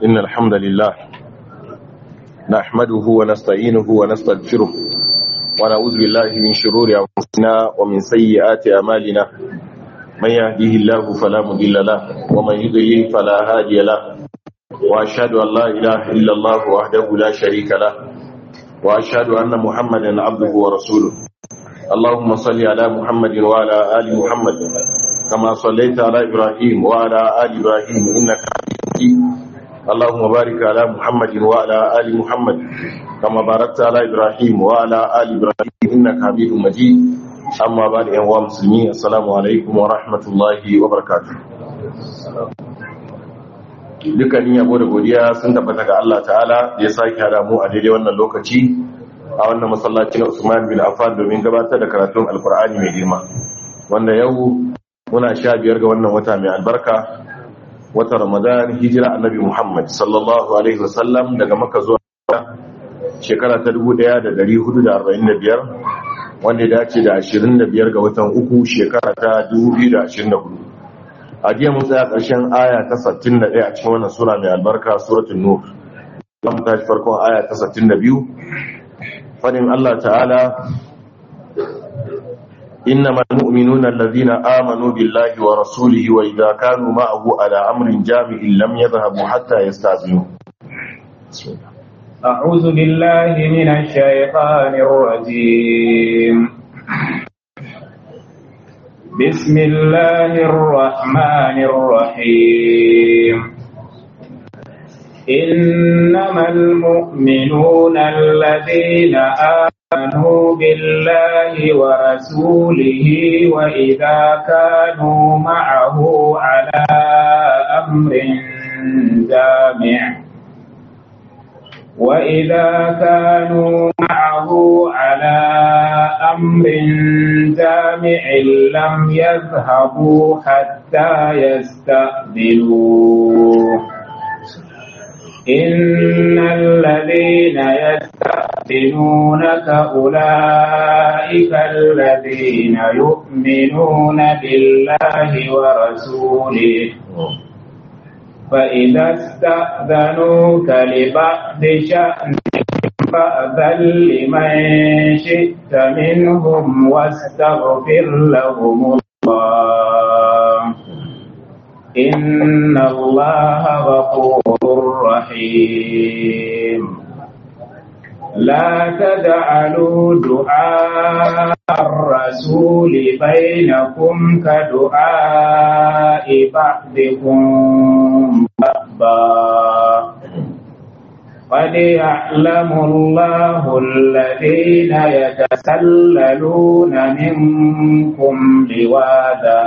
إن الحمد لله نحمده ونستعينه ونستغفره ونعوذ بالله من شرور أنفسنا ومن سيئات أعمالنا من يهديه الله فلا مضل له ومن يضلل فلا هادي له وأشهد أن لا إله إلا الله وحده لا شريك له وأشهد أن محمدا عبده ورسوله اللهم صل على محمد وعلى آل محمد كما صليت على إبراهيم وعلى آل إبراهيم إنك حميد مجيد اللهم بارك على محمد وعلى آل محمد كما باركت على إبراهيم وعلى آل إبراهيم إنك حميد مجيد أما بعد أيها المسلمين السلام عليكم ورحمة الله وبركاته dukkanin yabo da godiya sun tabbata ga Allah ta'ala da ya sake hada mu a daidai wannan lokaci a wannan masallaci na Usman bin Affan domin gabatar da karatun Alkur'ani mai girma wanda yau muna sha biyar ga wannan wata mai albarka wata Ramadan hijira annabi Muhammad sallallahu alaihi wasallam daga Makka zuwa shekara ta 1445 wanda ya dace da 25 ga watan uku shekara ta 2024 a jiya mun tsaya ƙarshen aya ta 61 a cikin wannan sura mai albarka suratul nur zamu tashi farkon aya ta 62 fadin Allah ta'ala إنما المؤمنون الذين آمنوا بالله ورسوله وإذا كانوا معه على أمر جامع لم يذهبوا حتى يستأذنوا أعوذ بالله من الشيطان الرجيم بسم الله الرحمن الرحيم إنما المؤمنون الذين آمنوا بالله ورسوله وإذا كانوا معه على أمر جامع وإذا كانوا معه على أمر جامع لم يذهبوا حتى يستأذنوه إن الذين يستأذنونك أولئك الذين يؤمنون بالله ورسوله فإذا استأذنوك لبعض شأن فأذن لمن شئت منهم واستغفر لهم الله إن الله غفور رحيم لا تجعلوا دعاء الرسول بينكم كدعاء بعضكم بعضا قد يعلم الله الذين يتسللون منكم لواذا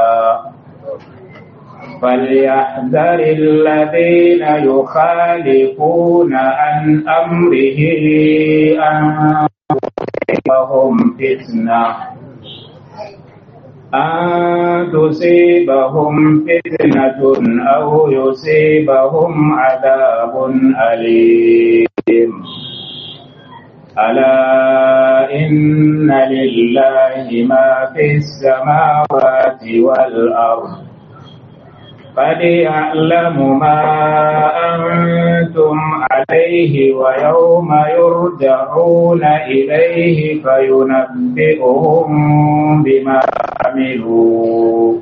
فليحذر الذين يخالفون عن أمره أن تصيبهم فتنة أن تصيبهم فتنة أو يصيبهم عذاب أليم ألا إن لله ما في السماوات والأرض قد يعلم ما أنتم عليه ويوم يرجعون إليه فينبئهم بما عملوا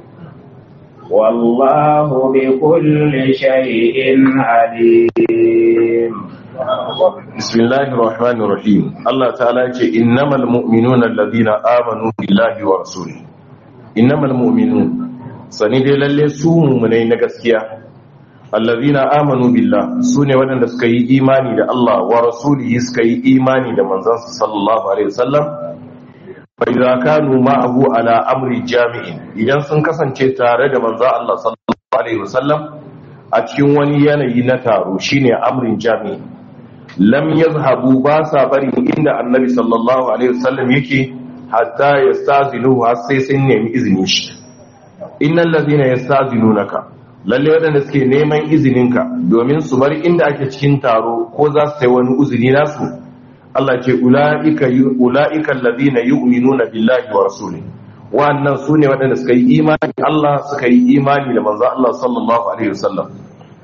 والله بكل شيء عليم بسم الله الرحمن الرحيم الله تعالى إنما المؤمنون الذين آمنوا بالله ورسوله إنما المؤمنون sani dai lalle su mummunai na gaskiya allazina amanu billah su ne waɗanda suka yi imani da Allah wa rasulihi suka yi imani da manzansa sallallahu alaihi wasallam fa idza kanu ma'ahu ala amri jami'in idan sun kasance tare da manzon Allah sallallahu alaihi wasallam a cikin wani yanayi na taro shine amrin jami'in lam yazhabu ba sa bari inda annabi sallallahu alaihi wasallam yake hatta yastazinuhu har sai sun nemi izinin shi innal ladina yastazinunaka lalle wadanda suke neman izininka domin su bar inda ake cikin taro ko za su sai wani uzuri nasu Allah ce ulaika ulaika alladhina yu'minuna billahi wa rasulihi wannan su ne waɗanda suka yi imani Allah suka yi imani da manzo Allah sallallahu alaihi wasallam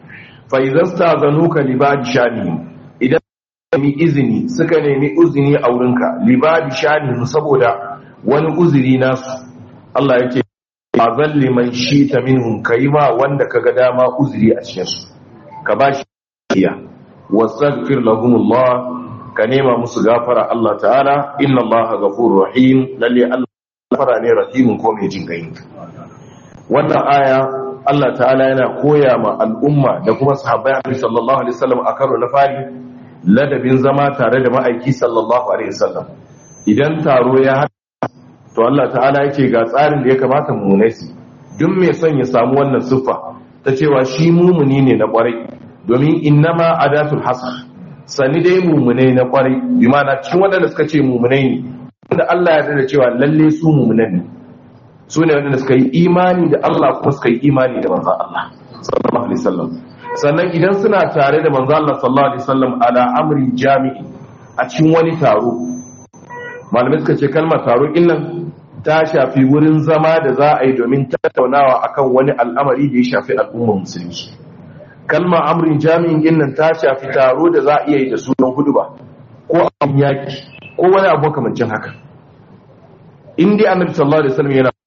fa idan stazanuka li ba'd shani idan nemi izini suka nemi uzini a wurinka li ba'd shani saboda wani uzuri nasu Allah yake azal liman shita minhum kayma wanda kaga dama uzuri a cikin su ka bashi iya wastaghfir lahumullah ka nema musu gafara Allah ta'ala inna Allah ghafurur rahim lalle Allah gafara ne rahimin ko mai jin gai wannan aya Allah ta'ala yana koya ma al'umma da kuma sahabbai Annabi sallallahu alaihi wasallam a karo na fari ladabin zama tare da ma'aiki sallallahu alaihi wasallam idan taro ya haɗa to Allah ta'ala yake ga tsarin da ya kamata mu nasi duk mai son ya samu wannan siffa ta cewa shi mumuni ne na kwarai domin innama adatul hasr sani dai mumunai na kwarai bi mana cikin waɗanda suka ce mumunai ne wanda Allah ya da cewa lalle su mumunan ne su ne waɗanda suka yi imani da Allah kuma suka yi imani da manzan Allah sallallahu alaihi wasallam sannan idan suna tare da manzan Allah sallallahu alaihi wasallam ala amri jami'i a cikin wani taro malamai suka ce kalmar taro nan ta shafi wurin zama da za a yi domin tattaunawa akan wani al'amari da ya shafi al'ummar musulmi kalma amrin jami'in ginnan ta shafi taro da za a iya yi da sunan hudu ba ko an yaki ko wani abu kamancin haka in dai annabi sallallahu alaihi wasallam yana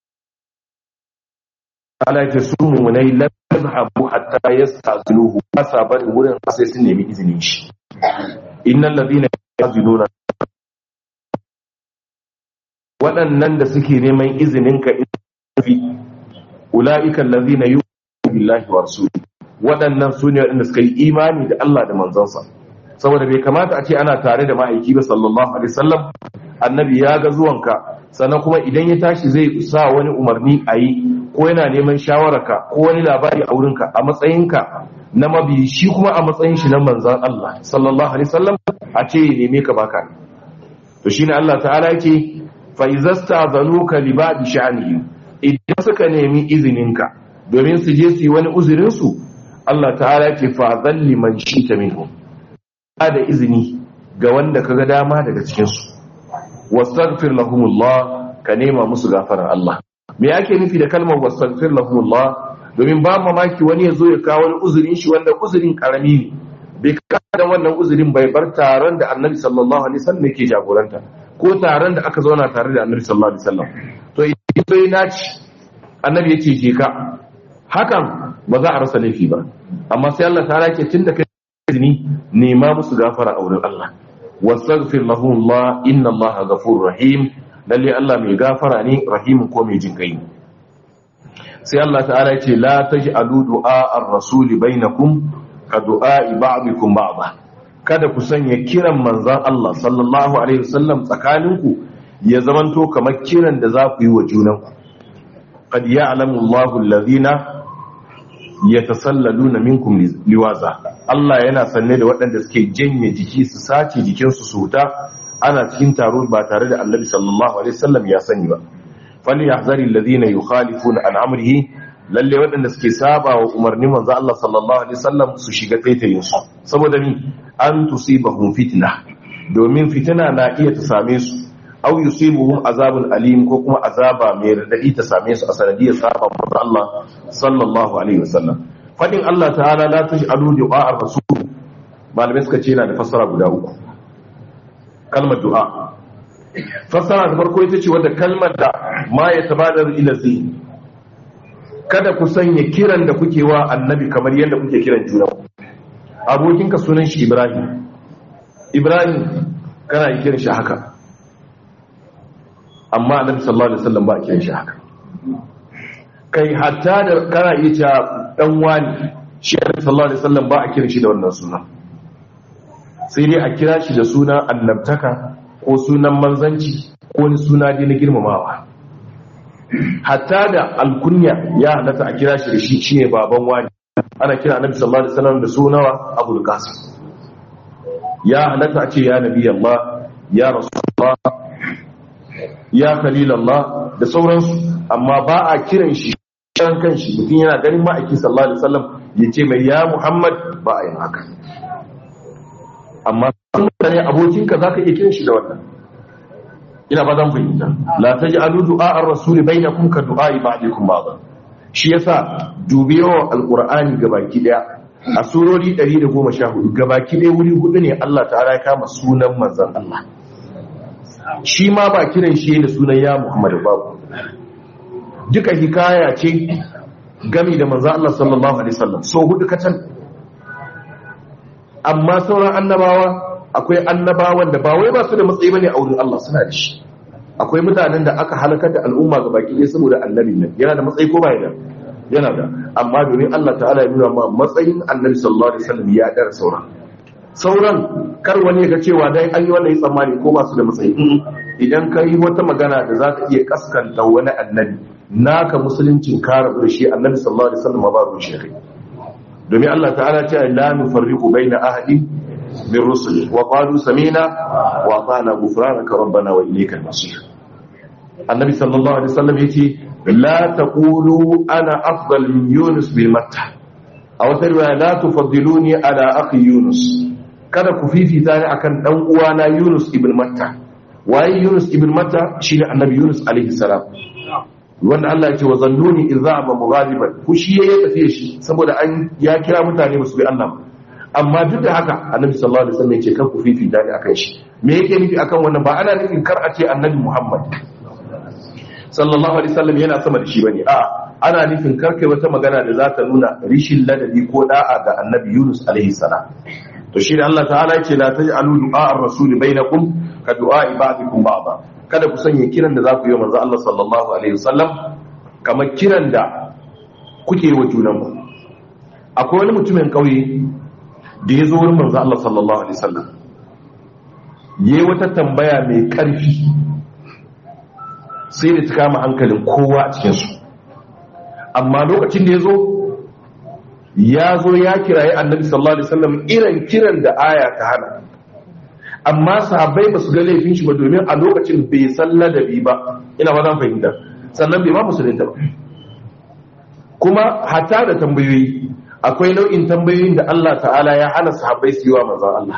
ala ta su munai lam yazhabu hatta yastaziluhu asabar wurin sai sun nemi izinin shi innal ladina yaziluna waɗannan da suke neman izinin ka fi ulaika allazina yu'minu billahi wa rasulihi waɗannan su ne waɗanda suka yi imani da Allah da manzansa saboda bai kamata a ce ana tare da ma'aiki ba sallallahu alaihi wasallam annabi ya ga zuwanka sannan kuma idan ya tashi zai sa wani umarni a yi ko yana neman shawararka ko wani labari a wurinka a matsayinka na mabi shi kuma a matsayin shi na manzan Allah sallallahu alaihi wasallam a ce ya neme ka baka to shine Allah ta'ala yake fa izasta zanuka li ba'di sha'nihim idan suka nemi izininka domin su je su yi wani uzurin su Allah ta'ala ce fa zalli man shita minhum da izini ga wanda kaga dama daga cikin su wastaghfir lahumullah ka nema musu gafarar Allah me yake nufi da kalmar wastaghfir lahumullah domin ba mamaki wani ya zo ya kawo wani uzurin shi wanda uzurin karami ne bai kada wannan uzurin bai bar taron da Annabi sallallahu alaihi wasallam yake jagoranta ko taron da aka zauna tare da Annabi sallallahu alaihi wasallam to idan sai naci Annabi yake je ka hakan ba za a rasa laifi ba amma sai Allah ta rake tun da kai izini nema musu gafara a wurin Allah wastaghfir lahum Allah inna Allah ghafurur rahim lalle Allah mai gafara ne rahimin ko mai jin kai sai Allah ta'ala yace la taj'alu du'a ar-rasuli bainakum ka du'a ba'dikum ba'da kada ku sanya kiran manzon Allah sallallahu alaihi wasallam tsakaninku ya zamanto kamar kiran da za ku yi wa junanku qad ya'lamu Allahu alladhina yatasallaluna minkum liwaza Allah yana sanne da waɗanda suke janye jiki su sace jikinsu su huta ana cikin taro ba tare da Annabi sallallahu alaihi wasallam ya sani ba fali yahzari alladhina yukhalifuna an amrihi lalle waɗanda suke saba wa umarni manzo Allah sallallahu alaihi wasallam su shiga taitayin su saboda ni an tusibahum fitna domin fitina na iya ta same su aw yusibuhum azabun alim ko kuma azaba mai radadi ta same su a sanadiyar saba manzo Allah sallallahu alaihi wasallam fadin Allah ta'ala la taj'alu du'a ar-rasul malamai suka ce yana da fassara guda uku kalmar du'a fassara ta farko ita ce wadda kalmar da ma ya tabadar ila zihni kada ku sanya kiran da kuke wa annabi kamar yadda kuke kiran juna abokinka sunan shi Ibrahim Ibrahim kana yi kiran shi haka amma annabi sallallahu alaihi wasallam ba a kiran shi haka kai hatta da kana iya cewa dan wani shi annabi sallallahu alaihi wasallam ba a kiran shi da wannan suna sai dai a kira shi da suna annabtaka ko sunan manzanci ko wani suna dai na girmamawa hatta da alkunya ya halatta a kira shi da shi shine baban wani ana kira annabi sallallahu alaihi wasallam da sunawa abul qasim ya halatta a ce ya nabi Allah ya rasulullah ya khalil Allah da sauransu amma ba a kiran shi kan kanshi mutum yana ganin ma'aiki sallallahu alaihi wasallam ya ce mai ya Muhammad ba a yin haka amma mutane abokinka zaka iya kiran shi da wannan ina ba zan fahimta la taj'alu du'a ar-rasul bainakum ka du'a ba'dikum ba'd shi yasa dubiyo alqur'ani gabaki daya a surori 114 gabaki ɗaya wuri hudu ne Allah ta'ala ya kama sunan manzan Allah shi ma ba kiran shi da sunan ya Muhammadu babu duka hikaya ce gami da manzan Allah sallallahu alaihi wasallam so hudu kacan amma sauran annabawa akwai annabawan da ba wai ba su da matsayi bane a wurin Allah suna da shi akwai mutanen da aka halakar da al'umma ga baki ɗaya saboda annabi nan yana da matsayi ko ba yana yana da amma domin Allah ta'ala ya nuna ma matsayin annabi sallallahu alaihi wasallam ya dara sauran sauran kar wani ga cewa dai an yi wannan tsammani ko ba su da matsayi idan ka yi wata magana da za ka iya kaskanta wani annabi naka musuluncin ka rabu da shi annabi sallallahu alaihi wasallam ba ruwan shi domin Allah ta'ala ce la nufarriqu baina ahadin min rusuli wa qalu samina wa ata'na ghufranaka rabbana wa ilaykal masir annabi sallallahu alaihi wasallam yace la taqulu ana afdal min yunus bil matta aw tarwa la tufaddiluni ala akhi yunus kada ku fifita ni akan dan uwana yunus ibn matta waye yunus ibn matta shine annabi yunus alaihi salam wanda Allah ya ce wa zannuni idza ma mughaliban fushi ya tafiye shi saboda an ya kira mutane ba su bi Allah ba amma duk da haka annabi sallallahu alaihi wasallam ya ce kar ku fifita ni akan shi me yake nufi akan wannan ba ana nufin kar a ce annabi Muhammad sallallahu alaihi wasallam yana sama da shi bane a ana nufin kar kai wata magana da za ta nuna rishin ladabi ko da'a ga annabi Yunus alaihi salam to shi da Allah ta'ala ya ce la taj'alu du'a ar-rasul bainakum ka du'a ba'dikum ba'da kada ku sanya kiran da za ku yi manzo Allah sallallahu alaihi wasallam kamar kiran da kuke wa junanku akwai wani mutumin kauye da ya zo wurin manzo Allah sallallahu alaihi wasallam yayi wata tambaya mai karfi sai da ta kama hankalin kowa a cikin su amma lokacin da ya zo ya zo ya kirayi annabi sallallahu alaihi wasallam irin kiran da aya ta hana amma sahabbai ba su ga laifin shi ba domin a lokacin bai san ladabi ba ina ba zan fahimta sannan bai ma musulunta ba kuma hata da tambayoyi akwai nau'in tambayoyin da Allah ta'ala ya hana sahabbai su yi wa manzon Allah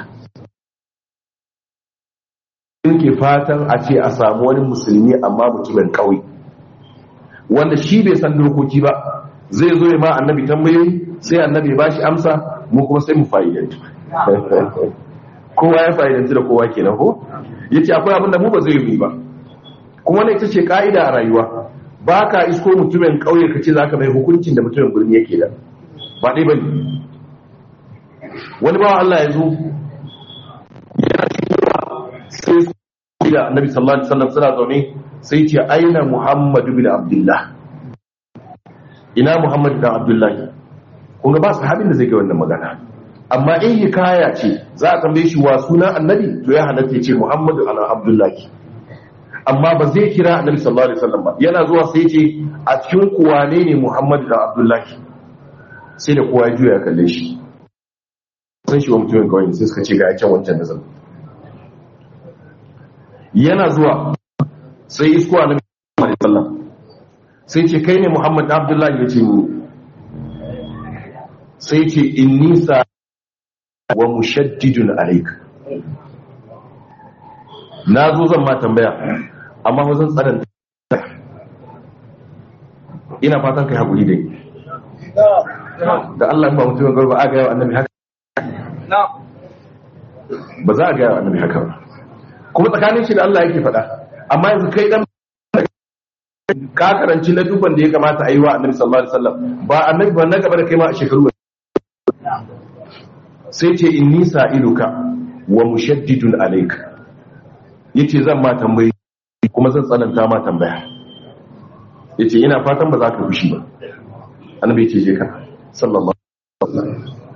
in ke fatan a ce a samu wani musulmi amma mutumin kauye wanda shi bai san dokoki ba zai zo ya ma annabi tambayoyi sai annabi ba shi amsa mu kuma sai mu fa'idantu kowa ya fa'idantu da kowa kenan ko yace akwai abin da mu ba zai yi ba kuma ne ita ce ka'ida a rayuwa ba ka isko mutumin kauye ka ce za ka mai hukuncin da mutumin birni yake da ba ɗai ba ne wani bawa Allah ya zo yana cikin sai su da annabi sallallahu alaihi wasallam suna zaune sai ce aina muhammadu bin abdullah ina muhammadu bin abdullah kun ga ba sahabin da zai ga wannan magana amma in hikaya ce za a tambaye shi wa suna annabi to ya halatta ya ce muhammadu ana abdullahi amma ba zai kira annabi sallallahu alaihi wasallam ba yana zuwa sai ce a cikin kuwa ne ne muhammadu da abdullahi sai da kowa ya juya kalle shi san shi wa mutumin kawai sai suka ce ga can wancan da zama yana zuwa sai isko annabi sallallahu alaihi wasallam sai ce kai ne muhammad da abdullahi ya ce ni sai ce inni sa wa mushaddidun alayka na zo zan ma tambaya amma ba zan tsananta ina fatan kai haƙuri dai da Allah ba mutum ga ba a ga yawa annabi haka ba za a ga yawa annabi haka ba kuma tsakanin shi da Allah yake faɗa amma yanzu kai dan ka karanci na dubban da ya kamata a yi wa annabi sallallahu alaihi wasallam ba annabi ba na gaba da kai ma a shekaru sai ce inni sa'iluka wa mushaddidun alayka yace zan ma tambayi kuma zan tsananta ma tambaya yace ina fatan ba za ka fushi ba annabi yace je ka sallallahu alaihi wasallam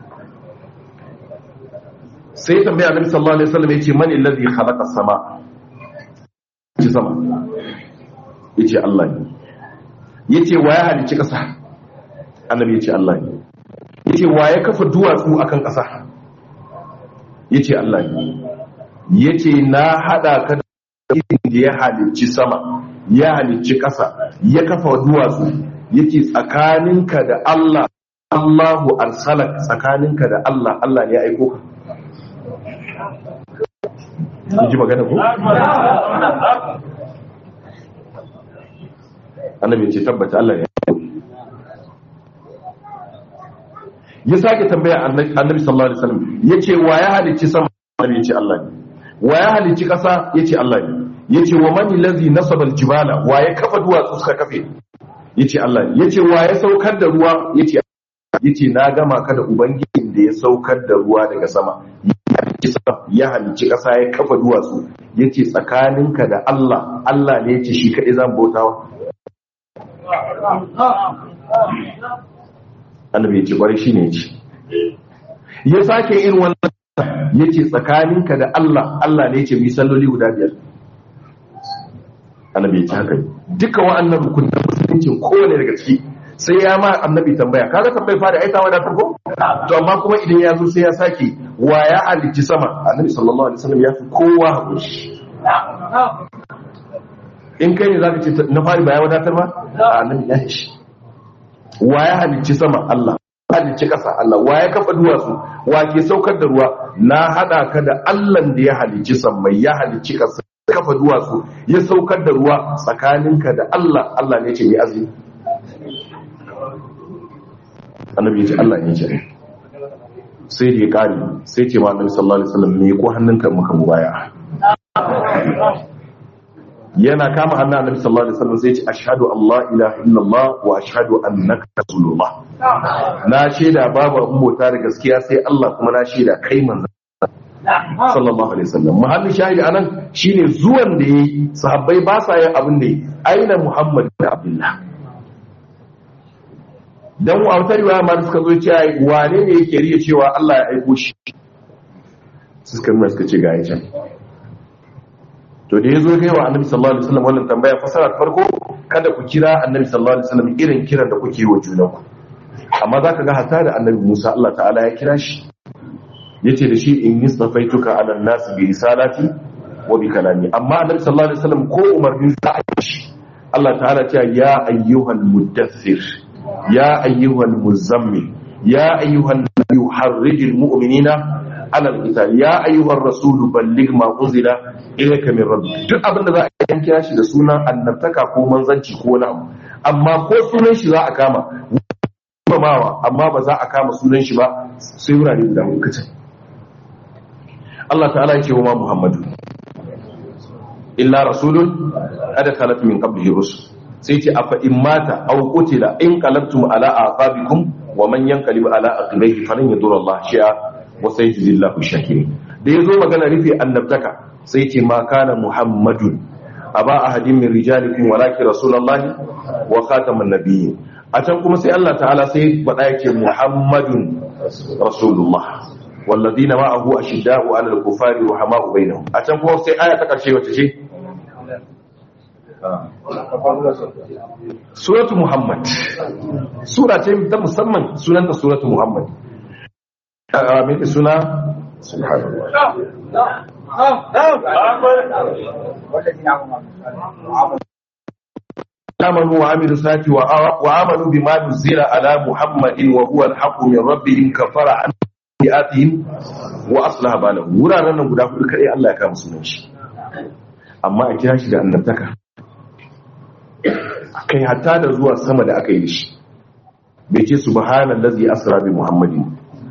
sai tambaya annabi sallallahu alaihi wasallam yace man alladhi khalaqa as-sama yace sama yace Allah ne yace wa ya halicci kasa annabi yace Allah ne yace wa ya kafa duwatsu akan kasa yace Allah ne yace na hada ka da ya halicci sama ya halicci ƙasa ya kafa duwatsu yace tsakaninka da Allah Allahu arsalak tsakaninka da Allah Allah ne ya aiko ka ji magana ko annabi ce tabbata Allah ne ya sake tambaya annabi sallallahu alaihi wasallam yace wa ya halicci sama annabi yace Allah ne wa ya halicci kasa yace Allah ne yace wa man allazi nasaba aljibala wa ya kafa duwatsu suka kafe yace Allah ne yace wa ya saukar da ruwa yace yace na gama ka da ubangijin da ya saukar da ruwa daga sama ya halicci kasa ya kafa duwatsu yace tsakaninka da Allah Allah ne yace shi kadai zan bautawa annabi yace kwarai shine yace ya sake irin wannan yace tsakaninka da Allah Allah ne yace mi salloli guda biyar annabi yace haka duka wa'annan rukunin musulunci kowane daga ciki sai ya ma annabi tambaya kaga tambayar fara aita wa da farko to amma kuma idan ya zo sai ya sake wa ya halicci sama annabi sallallahu alaihi wasallam ya fi kowa hakuri in kai ne zaka ce na fari ba ya wadatar ba a annabi ya shi wa ya halicci sama Allah halicci ƙasa Allah wa ya kafa duwatsu wa ke saukar da ruwa na hada ka da Allah da ya halicci sammai ya halicci ƙasa kafa duwatsu ya saukar da ruwa tsakaninka da Allah Allah ne ce mai azumi annabi ya ce Allah ne ce sai da ya kare sai ce ma annabi sallallahu alaihi wasallam me ko hannunka muka mubaya yana kama hannun annabi sallallahu alaihi wasallam sai ce ashhadu Allah ilaha illallah wa ashhadu annaka rasulullah na shaida babu abun bauta da gaskiya sai Allah kuma na shaida kai manzon sallallahu alaihi wasallam muhallin shahidi anan shine zuwan da yayi sahabbai ba sa yin abin da aina muhammad da abdullah dan a wata riwaya ma suka zo cewa wane ne yake riya cewa Allah ya aiko shi suka nuna suka ce ga can to da ya zo kai wa annabi sallallahu alaihi wasallam wannan tambaya fasara farko kada ku kira annabi sallallahu alaihi wasallam irin kiran da kuke yi wa junanku amma zaka ga hatta da annabi Musa Allah ta'ala ya kira shi yace da shi in nistafaituka ala nas bi risalati wa bi kalami amma annabi sallallahu alaihi wasallam ko umarnin za a yi shi Allah ta'ala ce ya ayyuhal muddathir ya ayyuhal muzammil ya ayyuhal nabiyyu harrijil mu'minina ala al-qital ya ayyuhar rasul balligh ma unzila ilayka min rabbik duk abin da za a yi kira shi da sunan annabtaka ko manzanci ko wani abu amma ko sunan shi za a kama mamawa amma ba za a kama sunan shi ba sai wurare guda hudu kace Allah ta'ala yake wa Muhammadu illa rasulun kada khalat min qablihi rusul sai ce afa in mata aw qutila in qalabtum ala aqabikum wa man yanqalib ala aqibihi falan yadur Allah shay'a wa sayajzillahu shakirin da yazo magana rufe annabtaka sai ce ma kana muhammadun aba ahadin min rijalikum walakin rasulullahi wa khataman nabiyyin a can kuma sai Allah ta'ala sai faɗa yake muhammadun rasulullah والذين معه أشداء على الكفار وحماء بينهم أتم هو سي آية تقرشي وتشي سورة محمد سورة ta musamman sunanta سورة محمد من سنة سبحان الله آمنوا وعملوا الصالحات وآمنوا بما نزل على محمد وهو الحق من ربهم كفر عنه bi'atihim wa aslaha balahu wuraren nan guda hudu kadai Allah ya kama sunan shi amma a kira shi da annabtaka kai hatta da zuwa sama da aka yi shi bai ce subhanallazi asra bi muhammadin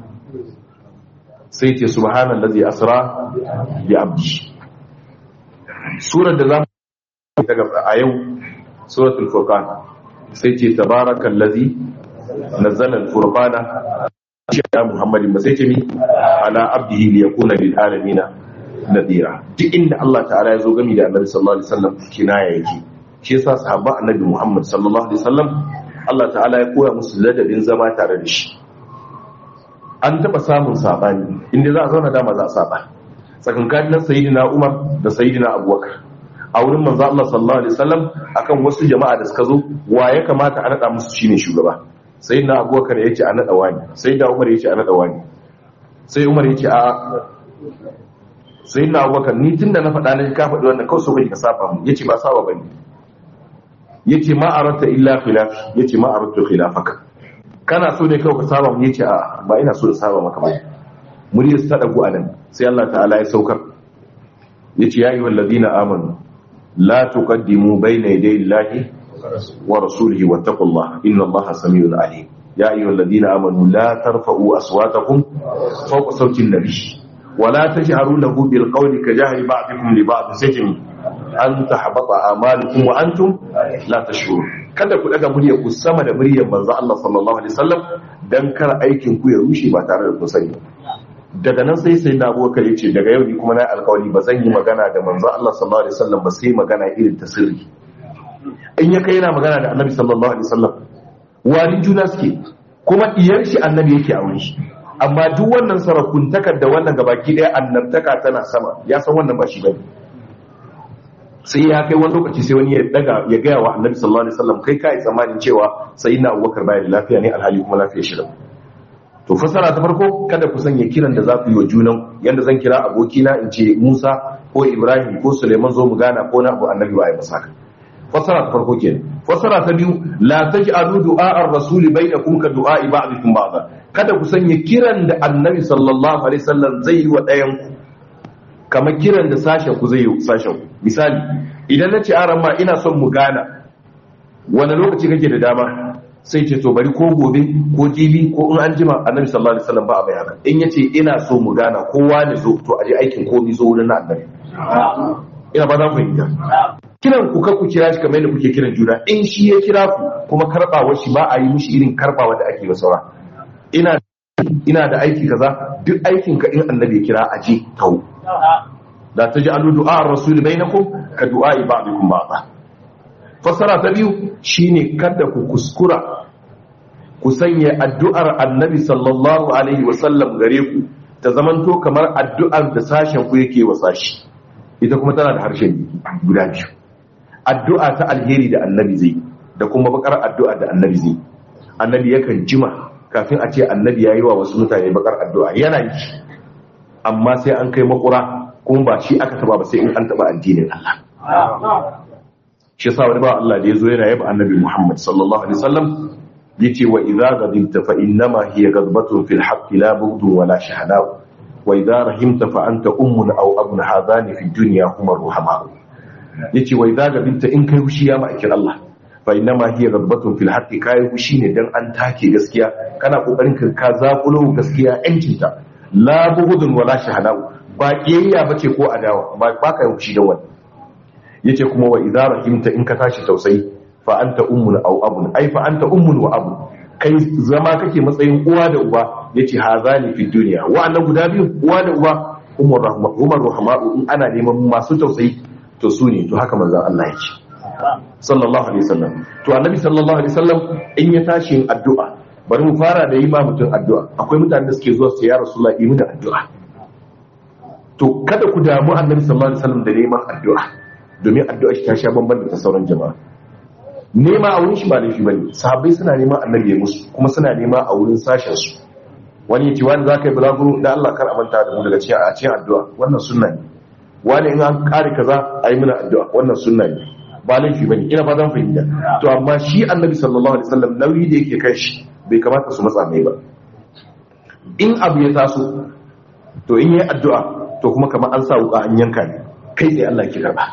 sai ce subhanallazi asra bi abdi surar da za mu daga a yau suratul furqan sai ce tabarakallazi nazzala al-furqana ya muhammadin ba sai ce mi ala abdihi li yakuna lil alamin nadira duk inda Allah ta'ala ya zo gami da annabi sallallahu alaihi wasallam kinaya yake shi yasa sahaba annabi muhammad sallallahu alaihi wasallam Allah ta'ala ya koya musu ladabin zama tare da shi an taba samun sabani inda za a zauna dama za a saba tsakankanin sayyidina umar da sayyidina abubakar a wurin manzo Allah sallallahu alaihi wasallam akan wasu jama'a da suka zo wa ya kamata a nada musu shine shugaba sai na abubakar ya ce a naɗa wani sai da umar ya ce a naɗa wani sai umar ya ce a sai na abubakar ni tun da na faɗa na ka faɗi wannan kawai so bai ka saba mu ya ce ba saba ba ne ya ce ma arata illa khilafi ya ce ma arata khilafaka kana so ne kawai ka saba mu ya ce a ba ina so da saba maka ba muryar ta ɗagu a nan sai Allah ta'ala ya saukar ya ce ya yi wallazina amanu la tuqaddimu bayna yaday Allahi wa rasulihi wattaqullah inna allaha samiul alim ya ayyuhal ladina amanu la tarfa'u aswatakum fawqa sawti an-nabi wa la tajharu lahu bil qawli ka jahri ba'dikum li ba'd sajmi an tahbata a'malukum wa antum la tashurun kada ku daga muryar ku sama da muryar manzo Allah sallallahu alaihi wasallam dan kar aikin ku ya rushe ba tare da kun sani daga nan sai sai na abubakar yace daga yau ni kuma na alƙawari ba zan yi magana da manzo Allah sallallahu alaihi wasallam ba sai magana irin ta sirri in ya kai yana magana da annabi sallallahu alaihi wasallam wani juna suke kuma iyar shi annabi yake a wuri amma duk wannan sarakuntakar da wannan gabaki daya annabtaka tana sama ya san wannan ba shi bane sai ya kai wani lokaci sai wani ya daga ya gaya wa annabi sallallahu alaihi wasallam kai kai tsammanin cewa sayyidina abubakar bai da lafiya ne alhali kuma lafiya shi da to fasara ta farko kada ku sanya kiran da za ku yi wa junan yanda zan kira abokina in ce Musa ko Ibrahim ko Suleiman zo mu gana ko na abu annabi wa ya masa fasara ta farko kenan fasara ta biyu la taj'alu du'a ar-rasul bainakum ka du'a ba'dikum ba'da kada ku sanya kiran da annabi sallallahu alaihi wasallam zai yi wa ɗayan ku kamar kiran da sashen ku zai yi sashen ku misali idan na ce aran ma ina son mu gana wani lokaci kake da dama sai ce to bari ko gobe ko jibi ko in an jima annabi sallallahu alaihi wasallam ba a bai haka in yace ina so mu gana kowa ne zo to aje aikin komi zo wurin annabi ina ba za ku yi kiran ku ku kira shi kamar yadda kuke kiran juna in shi ya kira ku kuma karbawar shi ba a yi mishi irin karbawa da ake wa saura ina ina da aiki kaza duk aikin ka in annabi ya kira aje tau da taj'alu du'a ar-rasul bainakum ka du'a ba'dikum ba'da fassara ta biyu shine kada ku kuskura ku sanya addu'ar annabi sallallahu alaihi wasallam gare ku ta zamanto kamar addu'ar da sashen ku yake wa sashi ita kuma tana da harshen guda biyu addu'a ta alheri da annabi zai da kuma bakar addu'a da annabi zai annabi yakan jima kafin a ce annabi ya yi wa wasu mutane bakar addu'a yana yi amma sai an kai makura kuma ba shi aka taba ba sai in an taba addinin Allah shi yasa wani ba Allah da yazo yana yaba annabi Muhammad sallallahu alaihi wasallam yace wa idza ghadibta fa innama hiya ghadbatun fil haqq la bughdun wala shahada wa idza rahimta fa anta ummun aw abun hadani fi dunya huma ruhama yace wa idza ghadibta in kai hushi ya ma'akin Allah fa innama hiya ghadbatun fil haqq kai hushi ne dan an take gaskiya kana kokarin ka ka zakulo gaskiya yancinta la bughdun wala shahada ba kiyayya bace ko adawa ba ka hushi da wannan yace kuma wa idza rahimta in ka tashi tausayi fa anta ummun aw abun ai fa anta ummun wa abu kai zama kake matsayin uwa da uba yace hazani fi dunya wa'annan guda biyu uwa da uba umar rahma umar rahma'u in ana neman masu tausayi to su ne to haka manzon Allah yake sallallahu alaihi wasallam to annabi sallallahu alaihi wasallam in ya tashi yin addu'a bari mu fara da yi ma mutum addu'a akwai mutanen da suke zuwa su ya rasulullahi yi mu da addu'a to kada ku damu annabi sallallahu alaihi wasallam da neman addu'a domin addu'a shi ta sha bamban da ta sauran jama'a nema a wurin shi ba laifi bane sahabbai suna neman annabi ya musu kuma suna nema a wurin sashen su wani yace wani zaka yi bulaguro da Allah kar a manta da mu daga cikin a cikin addu'a wannan sunna ne wani in an kare kaza ayi mana addu'a wannan sunna ne ba laifi bane ina fatan fahimta to amma shi annabi sallallahu alaihi wasallam nauyi da yake kai shi bai kamata su matsa mai ba in abu ya taso to in yi addu'a to kuma kamar an sa wuka an yanka ne kai tsaye Allah ki karba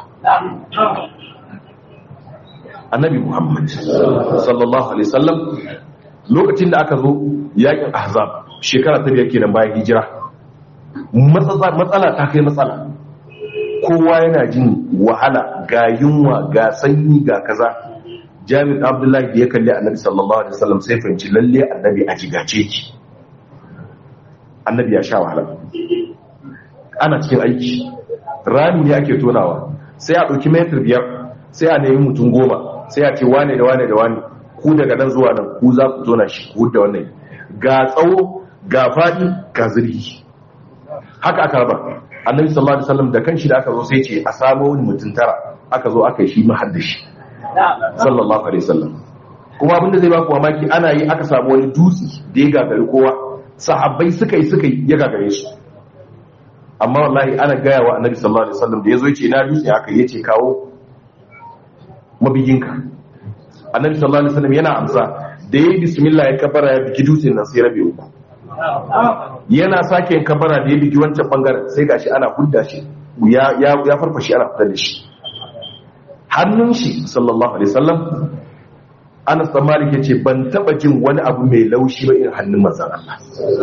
annabi muhammad sallallahu alaihi wasallam lokacin da aka zo yakin ahzab shekara ta biyar kenan bayan hijira matsala ta kai matsala kowa yana jin wahala ga yunwa ga sanyi ga kaza jami'in abdullahi da ya kalli annabi sallallahu alaihi wasallam sai fahimci lalle annabi a jigace ki annabi ya sha wahala ana cikin aiki rami ne ake tonawa sai a ɗauki metar biyar sai a nemi mutum goma sai a ce wane da wane da wane ku daga nan zuwa nan ku za ku tona shi ku da wannan ga tsawo ga faɗi ga zirgi haka aka raba annabi sallallahu alaihi wasallam da kanshi da aka zo sai ce a samo wani mutum tara aka zo aka yi shi mahaddashi sallallahu alaihi wasallam kuma abinda zai baku mamaki ana yi aka samu wani dutse da ya gagari kowa sahabbai suka yi suka yi ya gagare su amma wallahi ana gaya wa annabi sallallahu alaihi wasallam da yazo yace na dutse haka yace kawo mabiyinka annabi sallallahu alaihi wasallam yana amsa da yayi bismillah ya kabara ya bigi dutsen nan sai rabe uku yana sake yin kabara da ya bigi wancan bangaren sai gashi ana hudda shi ya ya ya farfashi ana fitar da shi hannun shi sallallahu alaihi wasallam Anas dan Malik yace ban taba jin wani abu mai laushi ba irin hannun manzon Allah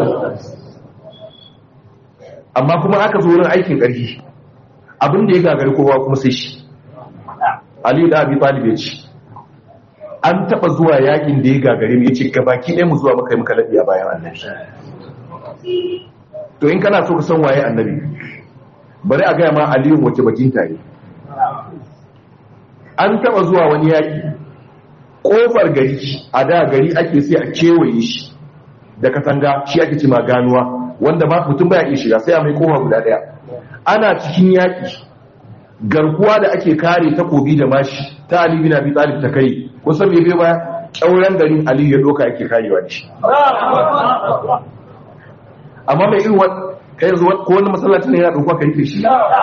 amma kuma aka zo wurin aikin ƙarfi abin da ya gagari kowa kuma sai shi Ali da Abi Talib ya ce an taba zuwa yakin da ya gagare mu yace gabaki ɗaya mu zuwa maka yi muka labi a bayan annabi to in kana so ka san waye annabi bari a gaya ma Aliyu wace bakin tare an taba zuwa wani yaki kofar gari a da gari ake sai a kewaye shi da katanga shi ake cima ganuwa wanda ba mutum baya iya shiga sai a mai kofa guda daya ana cikin yaki garkuwa da ake kare takobi da mashi ta Ali bin Abi Talib ta kai kusan me bai baya kyauran garin Ali ya doka ake karewa da shi amma mai irin wani kai yanzu ko wani masallacin ne yana dauka kai ke shi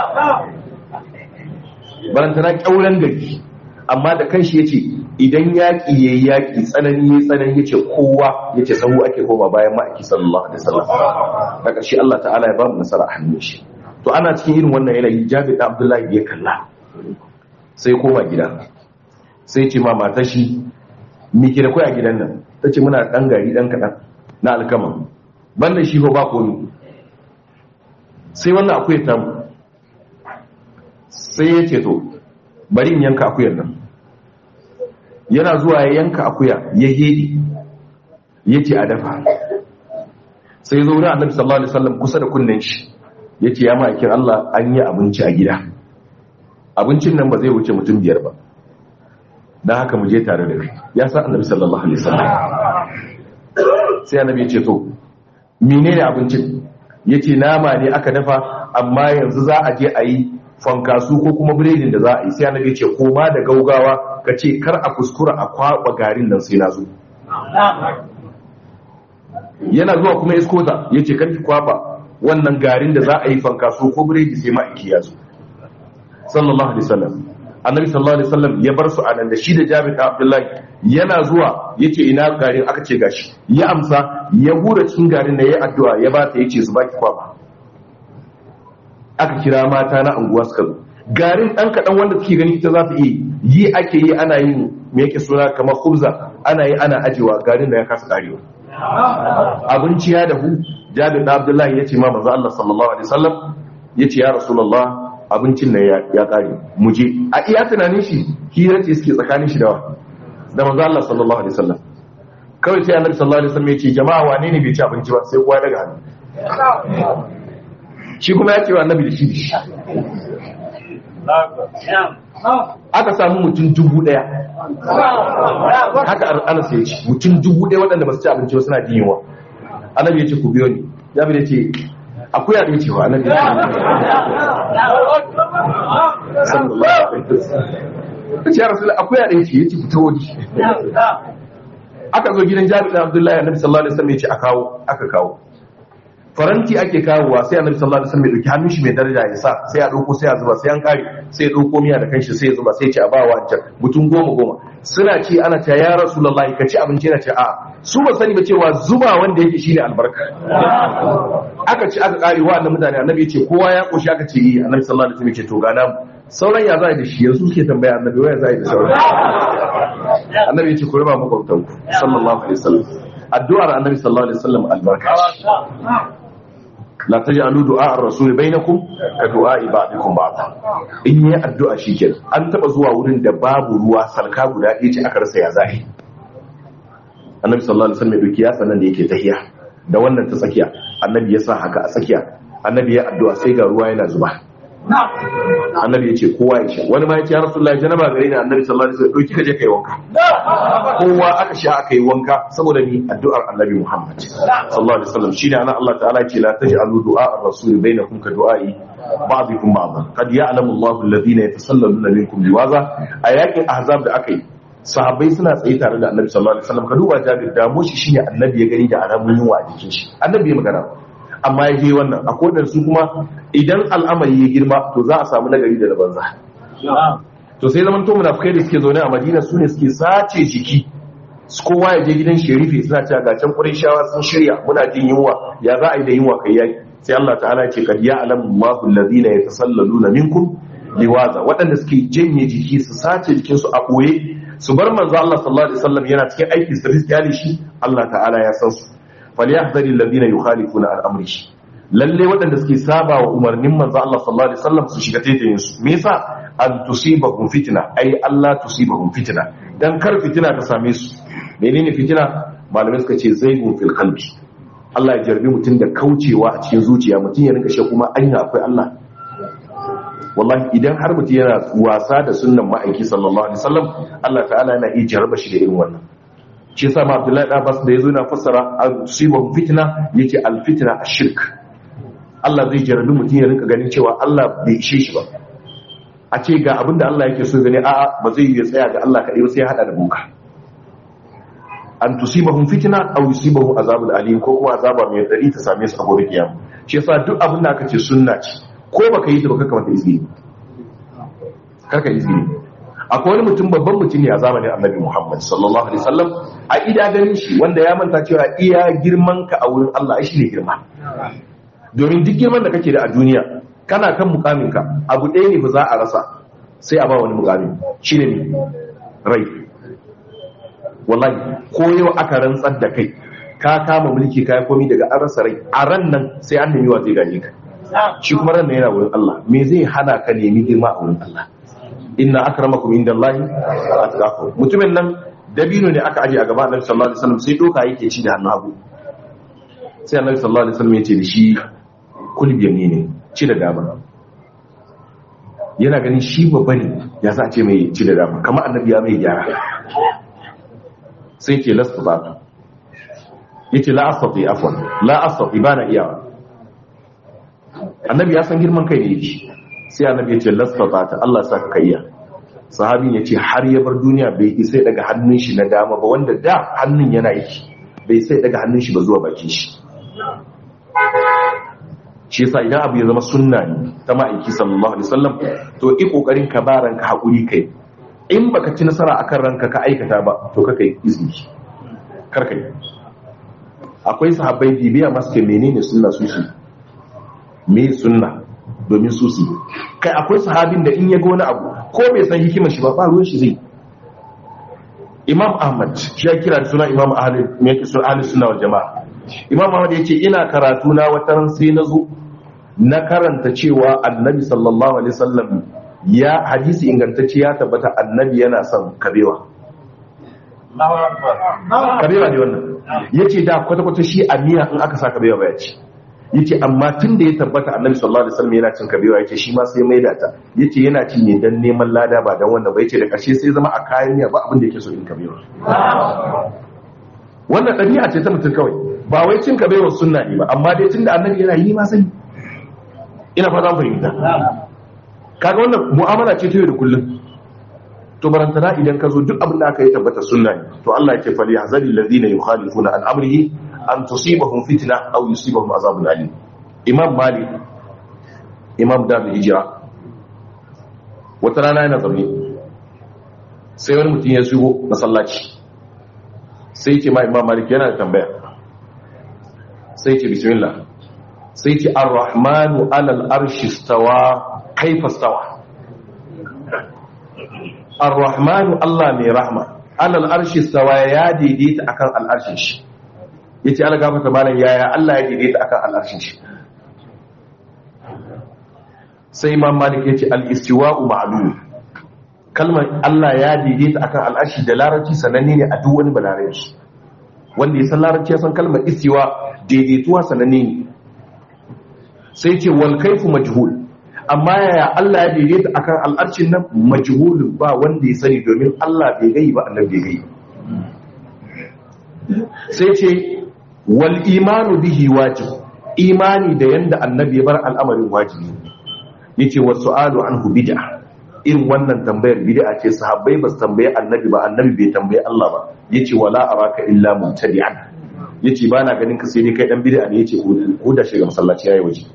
barantana kyauran gari amma da kanshi yace idan yaki yayi yaki tsanani yayi tsanani yace kowa yace sahu ake koma bayan ma'aiki sallallahu alaihi wasallam da karshe Allah ta'ala ya ba mu nasara a hannun shi to ana cikin irin wannan yanayi Jabir da Abdullahi ya kalla sai koma gida sai ce ma matar shi mi ke da kai a gidan nan tace muna dan gari dan kadan na alkama banda shi ko ba komi sai wannan akuyar tamu sai ya ce to bari in yanka akuyar nan yana zuwa ya yanka akuya ya hedi ya ce a dafa sai zo wurin annabi sallallahu alaihi wasallam kusa da kunnen shi ya ce ya ma'aikin Allah an yi abinci a gida abincin nan ba zai wuce mutum biyar ba don haka mu je tare da kai ya sa annabi sallallahu alaihi wasallam sai annabi ya ce to menene abincin ya ce nama ne aka dafa amma yanzu za a je a yi fankasu ko kuma biredin da za a yi sai annabi ce koma da gaugawa ka ce kar a kuskura a kwaba garin nan sai na zo yana zuwa kuma iskota ya ce kar ki kwaba wannan garin da za a yi fankasu ko biredi sai ma'aiki ya zo sallallahu alaihi wasallam annabi sallallahu alaihi wasallam ya bar su anan da shi da Jabir da Abdullahi yana zuwa yace ina garin aka ce gashi ya amsa ya hura cikin garin da yayi addu'a ya ba ta yace su baki kwaba aka kira mata na anguwa suka zo garin dan kadan wanda suke gani ita za ta yi yi ake yi ana yin me yake suna kamar khubza ana yi ana ajewa garin da ya kasa karewa abinci ya dahu Jabir da Abdullahi yace ma manzo Allah sallallahu alaihi wasallam yace ya rasulullah abincin nan ya kare mu je a iya tunanin shi hira ce suke tsakanin shi da da manzo Allah sallallahu alaihi wasallam kawai sai annabi sallallahu alaihi wasallam ya ce jama'a wane ne bai ci abinci ba sai kowa daga hannu shi kuma ya ce wa annabi da shi da shi aka samu mutum dubu daya haka anas ya ce mutum dubu daya waɗanda ba su ci abinci ba suna jin yunwa annabi ya ce ku biyo ni ya bi da ce akuya da ce wa annabi ya ce sallallahu alaihi wasallam ya rasul akuya da ce yace fita waje aka zo gidan Jabir da Abdullahi annabi sallallahu alaihi wasallam ya ce a kawo aka kawo faranti ake kawowa sai annabi sallallahu alaihi wasallam ya dauki hannun shi mai daraja ya sa sai ya dauko sai ya zuba sai an kare sai ya dauko miya da kanshi sai ya zuba sai ya ce a bawa wancan mutum goma goma suna ce ana ta ya rasulullahi ka ci abinci na ce a su ba sani ba cewa zuba wanda yake shine albarka aka ci aka kare wa annabi mutane annabi ya ce kowa ya koshi aka ce yi annabi sallallahu alaihi wasallam ya ce to ga namu sauran ya za da shi yanzu suke tambaya annabi waya za da sauran annabi ya ce ku raba makwabtanku sallallahu alaihi wasallam addu'ar annabi sallallahu alaihi wasallam albarka la taj'alu du'a ar-rasul bainakum ka du'a ba'dikum ba'd in yi addu'a shikenan an taba zuwa wurin da babu ruwa salka guda ɗaya ce aka rasa ya zahi annabi sallallahu alaihi wasallam ya doki yatsa nan da yake tahiya da wannan ta tsakiya annabi ya sa haka a tsakiya annabi ya addu'a sai ga ruwa yana zuba annabi ya ce kowa ya sha wani ma ya ce ya rasulullahi janaba gare ni annabi sallallahu alaihi wasallam dauki ka je kai wanka kowa aka sha aka yi wanka saboda ni addu'ar annabi muhammad sallallahu alaihi wasallam shine ana Allah ta'ala ce la taj'alu du'a ar-rasul bainakum ka du'a'i ba'dikum ba'dan qad ya'lamu Allahu alladhina yatasallaluna minkum liwaza a yakin ahzab da aka yi sahabbai suna tsaye tare da annabi sallallahu alaihi wasallam ka duba jabir da mu shi shine annabi ya gani da alamun yunwa a jikin shi annabi ya magana amma ya je wannan a kodin su kuma idan al'amari ya girma to za a samu nagari da banza to sai zaman to munafikai da suke zaune a madina su ne suke sace jiki kowa ya je gidan sherifi suna cewa ga can shawa sun shirya muna jin yunwa ya za a yi da yunwa kai yaki sai Allah ta'ala ya ce kad ya'lamu Allahu alladhina yatasallaluna minkum liwaza waɗanda suke janye jiki su sace jikin su a boye su bar manzo Allah sallallahu alaihi wasallam yana cikin aiki su riskali shi Allah ta'ala ya san su falyahdhari alladhina yukhalifuna an amri shi lalle waɗanda suke saba wa umarnin manzo Allah sallallahu alaihi wasallam su shiga taitayin su me yasa an tusibahum fitna ai Allah tusibahum fitna dan kar fitina ta same su menene fitina malamai suka ce zaigun fil qalbi Allah ya jarbi mutum da kaucewa a cikin zuciya mutum ya rinka shi kuma anya akwai Allah wallahi idan har mutum yana wasa da sunnan ma'aiki sallallahu alaihi wasallam Allah ta'ala yana iya jarba shi da irin wannan shi yasa ma Abdullahi Abbas da yazo yana fassara al-sibah fitna yake al-fitna ash-shirk Allah zai jarbi mutum ya rinka ganin cewa Allah bai ishe shi ba a ce ga abinda Allah yake so gani a'a ba zai yi tsaya ga Allah kadai ba sai ya hada da boka an tusibahum fitna aw yusibahum azabul alim ko kuma azaba mai dari ta same su a gobe kiyama shi yasa duk abin da aka ce sunna ce ko baka yi ta baka kamata izini karka izini akwai wani mutum babban mutum ne a zamanin annabi Muhammad sallallahu alaihi wasallam a ida ganin shi wanda ya manta cewa iya girman ka a wurin Allah shi ne girma domin duk girman da kake da a duniya kana kan mukamin ka abu ɗaya ne ba za a rasa sai a ba wani mukamin shine ne rai wallahi ko yau aka rantsar da kai ka kama mulki kai komi daga an rasa rai a ran nan sai an nemi wa zai gane ka shi kuma ran nan yana wurin Allah me zai hana ka nemi girma a wurin Allah inna akramakum indallahi atqakum mutumin nan dabino ne aka aje a gaba Annabi sallallahu alaihi wasallam sai doka yake ci da hannu hagu sai Annabi sallallahu alaihi wasallam ya ce da shi kulbiyan ne ne ci da dama yana ganin shi babba ne ya sa ce mai ci da dama kamar annabi ya mai gyara sai ke lasta ba ta yace la astati afwan la astati bana iyawa annabi ya san girman kai ne yake sai annabi ya ce lasta ba ta Allah sa ka iya sahabin ya ce har ya bar duniya bai isai daga hannun shi na dama ba wanda da hannun yana yi bai sai daga hannun shi ba zuwa bakin shi shi yasa idan abu ya zama sunna ne ta ma'aiki sallallahu alaihi wasallam to i kokarin ka ba ranka hakuri kai in baka ci nasara akan ranka ka aikata ba to ka kai izini kar kai akwai sahabbai bibiya masu ke menene sunna su su me sunna domin su su kai akwai sahabin da in ya ga wani abu ko bai san hikimar shi ba ba ruwan shi zai imam ahmad shi ya kira da suna imam ahli me yake suna ahli sunna wal jamaa imam ahmad yace ina karatu na wata ran sai na zo na karanta cewa annabi sallallahu alaihi wasallam ya hadisi ingantacce ya tabbata annabi yana son kabewa kabewa ne wannan yace da kwata kwata shi a miya in aka sa kabewa ba ya ci yace amma tun da ya tabbata annabi sallallahu alaihi wasallam yana cin kabewa yace shi ma sai mai da ta yace yana ci ne dan neman lada ba dan wannan ba yace da karshe sai zama a kayan miya ba abin da yake so in kabewa wannan ɗabi'a ce ta mutum kawai ba wai cin kabewa sunna ne ba amma dai tunda annabi yana yi ma sani ina fata fahimta kaga wannan mu'amala ce ta yau da kullum to barantana idan ka zo duk abin da aka yi tabbata sunna ne to Allah yake fali hazari ladina yukhalifuna an amrihi an tusibahum fitna aw yusibahum azabun alim imam malik imam darul hijra wata rana yana zaune sai wani mutum ya shigo masallaci sai ce ma imam malik yana da tambaya sai ce bismillah sai ce ar-rahmanu alal arshi stawa kaifa stawa ar-rahmanu Allah mai rahma alal arshi stawa ya daidaita akan al'arshin shi yace Allah gafarta malam yaya Allah ya daidaita akan al'arshin shi sai imam malik yace al-istiwa'u ma'lum kalmar Allah ya daidaita akan al'arshi da larabci sananne ne a duk wani balarabi wanda ya san larabci ya san kalmar istiwa daidaituwa sananne ne sai ce wal kaifu majhul amma yaya Allah ya daidaita akan al'arcin nan majhulun ba wanda ya sani domin Allah bai gai ba annabi bai gai sai ce wal imanu bihi wajib imani da yanda annabi ya bar al'amarin wajibi yace wa su'alu anhu bid'a irin wannan tambayar bid'a ce sahabbai ba su tambaye annabi ba annabi bai tambaye Allah ba yace wala araka illa mubtadi'an yace ba na ganin ka sai dai kai dan bid'a ne yace ko da shiga masallaci yayi waje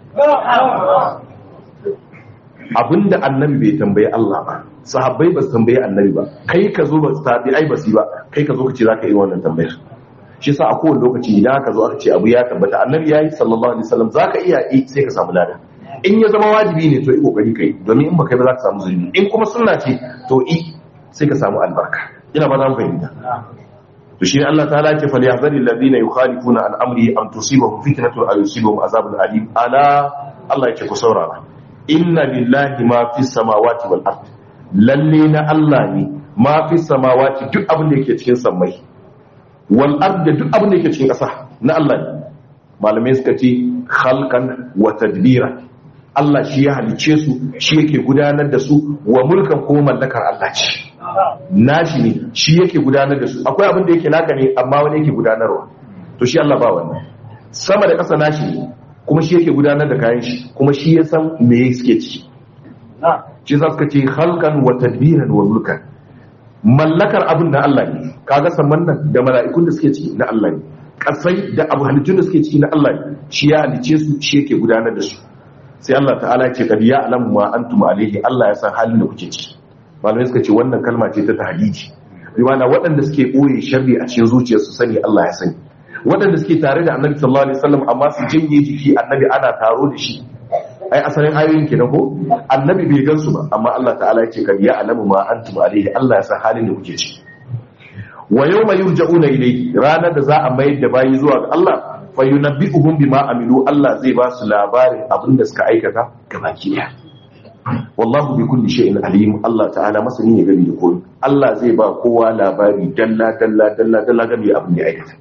abinda annabi bai tambaye Allah ba sahabbai ba su tambaye annabi ba kai ka zo ba su tabi ai ba su ba kai ka zo ka ce zaka yi wannan tambayar shi yasa a kowane lokaci idan aka zo aka ce abu ya tabbata annabi yayi sallallahu alaihi wasallam zaka iya yi sai ka samu lada in ya zama wajibi ne to yi kokari kai domin in baka yi ba za ka samu zulmi in kuma sunna ce to i sai ka samu albarka ina ba zan fahimta to shi Allah ta'ala ce fal yahzari alladhina yukhalifuna an amri am tusibahum fitnatun aw yusibahum azabun alim ala Allah yake ku saurara inna lillahi ma fis samawati wal ard lalle na Allah ne ma fis samawati duk abin da yake cikin sammai wal ard duk abin da yake cikin ƙasa na Allah ne malamai suka ce khalqan wa tadbira Allah shi ya halice su shi yake gudanar da su wa mulkan ko mallakar Allah ce nashi ne shi yake gudanar da su akwai abin da yake naka ne amma wani yake gudanarwa to shi Allah ba wannan sama da ƙasa nashi ne kuma shi yake gudanar da kayan shi kuma shi ya san me suke ciki shi za suka ce halkan wa tadbiran wa mulkan mallakar abin na Allah ne kaga saman nan da mala'ikun da suke ciki na Allah ne kasai da abu halittun da suke ciki na Allah ne shi ya halice su shi yake gudanar da su sai Allah ta'ala ya ce kad ya alamu ma antum alaihi Allah ya san halin da kuke ciki malamai suka ce wannan kalma ce ta tahdidi riwana waɗanda suke ɓoye sharri a cikin zuciyarsu sani Allah ya sani waɗanda suke tare da annabi sallallahu alaihi wasallam amma su janye jiki annabi ana taro da shi ai asalin ayoyin kenan ko annabi bai gansu ba amma Allah ta'ala yake kan ya alamu ma antum alaihi Allah ya san halin da kuke ciki wa yawma yurja'una ilayhi ranar da za a mayar da bayi zuwa ga Allah fa yunabbi'uhum bima amilu Allah zai ba su labarin abin da suka aikata gabaki daya wallahu bi kulli shay'in alim Allah ta'ala masani ne gari da komai Allah zai ba kowa labari dalla dalla dalla dalla game da abin da aikata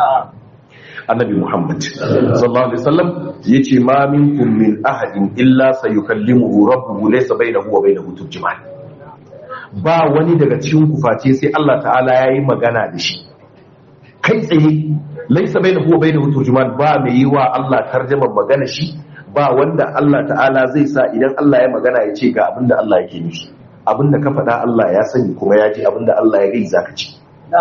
annabi Muhammad sallallahu alaihi wasallam yace ma minkum min ahadin illa sayukallimuhu rabbuhu laysa bainahu wa bainahu turjuman ba wani daga cikin ku face sai Allah ta'ala yayi magana da shi kai tsaye laysa bainahu wa bainahu turjuman ba mai yi wa Allah tarjumar magana shi ba wanda Allah ta'ala zai sa idan Allah ya magana ya ce ga abinda Allah yake nufi abinda ka faɗa Allah ya sani kuma ya ji abinda Allah ya gai zaka ci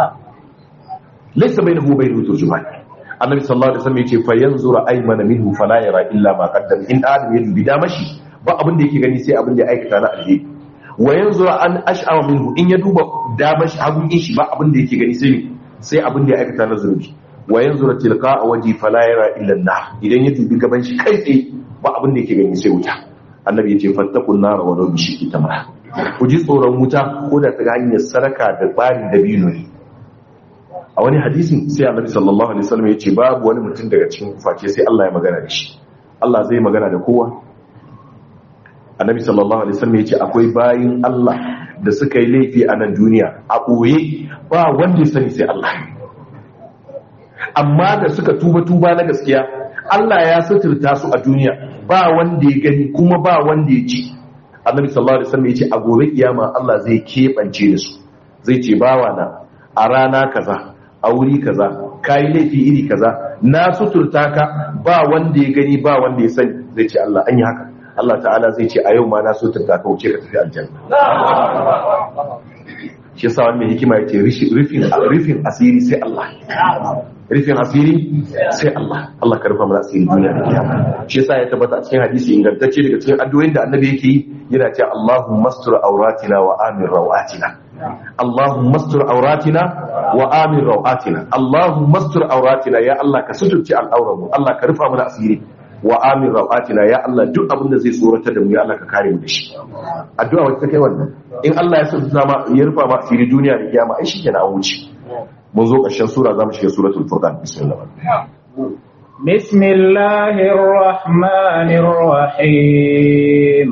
laysa bainahu wa bainahu turjuman annabi sallallahu alaihi wasallam yace fa yanzura aymana minhu fala yara illa ma qaddam in adam ya dubi damashi ba abin da yake gani sai abin da ya aikata na alheri wa yanzura an ash'ama minhu in ya duba damashi hagun shi ba abin da yake gani sai sai abin da ya aikata na zunubi wa yanzura tilqa waji fala yara illa an idan ya dubi gaban shi kai tsaye ba abin da yake gani sai wuta annabi yace fattakun nar wa law bishi tamra ku ji tsoron wuta ko da ta hanyar saraka da bari da bino ne a wani hadisin sai annabi sallallahu alaihi wasallam yace babu wani mutum daga cikin face sai Allah ya magana da shi Allah zai magana da kowa annabi sallallahu alaihi wasallam yace akwai bayin Allah da suka yi laifi a nan duniya a boye ba wanda ya sani sai Allah amma da suka tuba tuba na gaskiya Allah ya suturta su a duniya ba wanda ya gani kuma ba wanda ya ji annabi sallallahu alaihi wasallam yace a gobe kiyama Allah zai kebance da su zai ce bawa na a rana kaza a wuri kaza kayi laifi iri kaza na suturta ka ba wanda ya gani ba wanda ya sani zai ce Allah an yi haka Allah ta'ala zai ce a yau ma na suturta ka wuce ka tafi aljanna shi yasa wani hikima ya ce rufin asiri sai Allah rufin asiri sai Allah Allah ka rufa mana asiri duniya da kiyama shi yasa ya tabbata a cikin hadisi ingantacce daga cikin addu'o'in da annabi yake yi yana cewa Allahumma astur auratina wa amin rawatina اللهم استر عوراتنا وآمن رواتنا اللهم استر عوراتنا يا الله كسترتي الأورم الله كرفع من أسيري وآمن رواتنا يا الله duk abin da zai tsoratar da mu ya Allah ka kare mu da shi addu'a wacce take wannan in Allah ya sa ma ya rufa ma asiri duniya da kiyama ai shi kenan an wuce mun zo ƙarshen sura zamu shiga suratul furqan bismillah بسم الله الرحمن الرحيم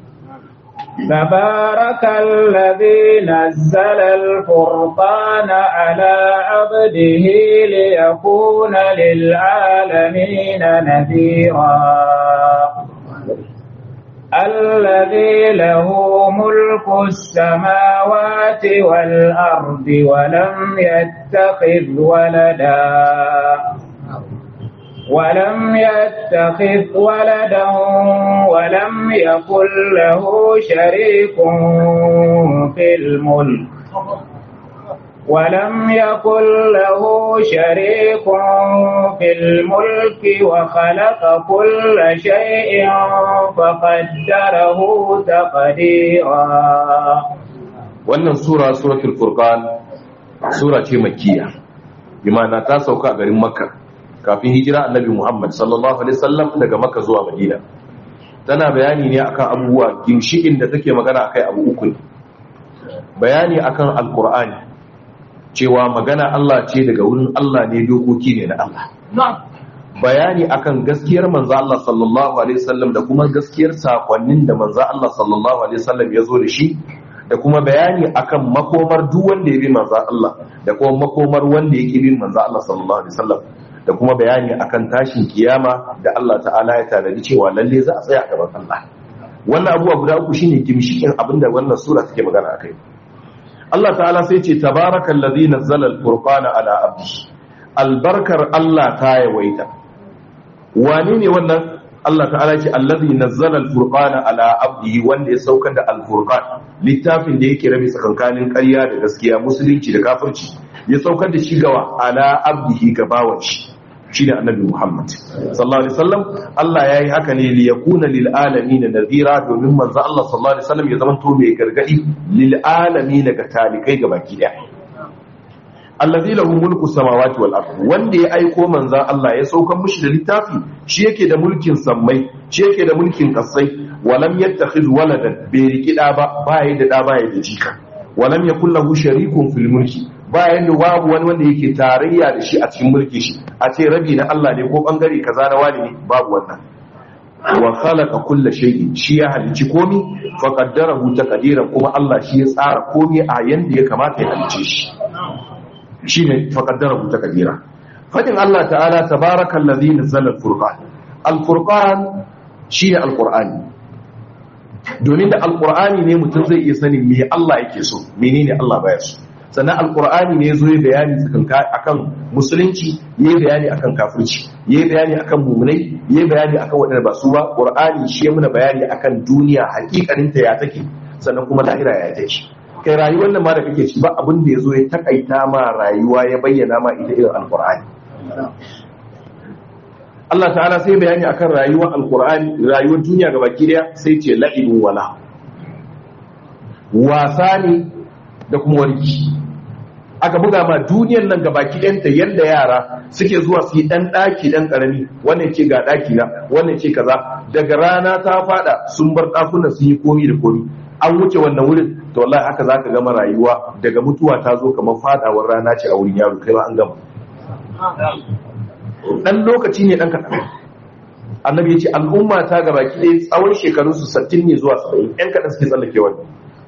تبارك الذي نزل الفرقان على عبده ليكون للعالمين نذيرا الذي له ملك السماوات والأرض ولم يتخذ ولدا ولم يتخذ ولدا ولم يكن له شريك في الملك ولم يكن له شريك في الملك وخلق كل شيء فقدره تقديرا wannan sura suratul furqan sura ce makkiya bi ma'ana ta sauka a garin makka kafin hijira annabi Muhammad sallallahu alaihi wasallam daga Makka zuwa Madina tana bayani ne akan abubuwa ginshikin da take magana akai abu uku ne bayani akan alqur'ani cewa magana Allah ce daga wurin Allah ne dokoki ne na Allah bayani akan gaskiyar manzo Allah sallallahu alaihi wasallam da kuma gaskiyar sakonnin da manzo Allah sallallahu alaihi wasallam ya zo da shi da kuma bayani akan makomar duk wanda ya bi manzo Allah da kuma makomar wanda ya ki bin manzo Allah sallallahu alaihi wasallam da kuma bayani akan tashin kiyama da Allah ta'ala ya tanadi cewa lalle za a tsaya a gaban Allah wannan abuwa guda uku shine gimshikin abinda wannan sura take magana akai Allah ta'ala sai ce tabarakallazi nazzala al-furqana ala abdi albarkar Allah ta yawaita wani ne wannan Allah ta'ala ce allazi nazzala al-furqana ala abdi wanda ya saukar da al-furqan littafin da yake rabe tsakankanin ƙarya da gaskiya musulunci da kafirci ya saukar da shi gawa ala abdihi ga bawan shi shine annabi Muhammad sallallahu alaihi wasallam Allah yayi haka ne li yakuna lil alamin nadhira domin manzo Allah sallallahu alaihi wasallam ya zama to mai gargadi lil alamin ga talikai ga baki daya allazi lahu mulku samawati wal ard wanda ya aiko manzon Allah ya saukar mushi da littafi shi yake da mulkin sammai shi yake da mulkin kasai walam yattakhidh waladan bai riki da ba baya da da baya da jika walam yakul lahu sharikun fil mulki bayan da babu wani wanda yake tarayya da shi a cikin mulki shi a ce rabi na Allah ne ko bangare kaza na wani ne babu wannan wa khalaqa kulla shay'in shi ya halici komi fa qaddarahu taqdiran kuma Allah shi ya tsara komi a yanda ya kamata ya halice shi shine fa qaddarahu taqdira fadin Allah ta'ala tabarakallazi nazzala al-furqan al-furqan shine al-qur'ani domin da al-qur'ani ne mutum zai iya sanin me Allah yake so menene Allah baya so sannan alkur'ani ne zo ya bayani akan musulunci ya bayani akan kafirci ya bayani akan mumunai ya bayani akan waɗanda ba su ba qur'ani shi ya muna bayani akan duniya hakikaninta ya take sannan kuma lahira ya take kai rayuwar nan ma da kake ci ba abin da ya zo ya takaita ma rayuwa ya bayyana ma ita irin alkur'ani Allah ta'ala sai bayani akan rayuwar alkur'ani rayuwar duniya gabaki daya sai ce la'ibun wala wasa ne da kuma warki aka buga ma duniyar nan ga baki ɗanta yadda yara suke zuwa su yi ɗan ɗaki ɗan ƙarami wannan ce ga ɗaki na wannan ce kaza daga rana ta fada sun bar ɗakunan sun yi komi da komi an wuce wannan wurin to wallahi haka za ka gama rayuwa daga mutuwa ta zo kamar fadawar rana ce a wurin yaro kai ma an gama ɗan lokaci ne ɗan kaɗan annabi ya ce al'umma ta ga baki ɗaya tsawon shekarunsu sattin ne zuwa saba'in ‘yan kaɗan suke tsallake wannan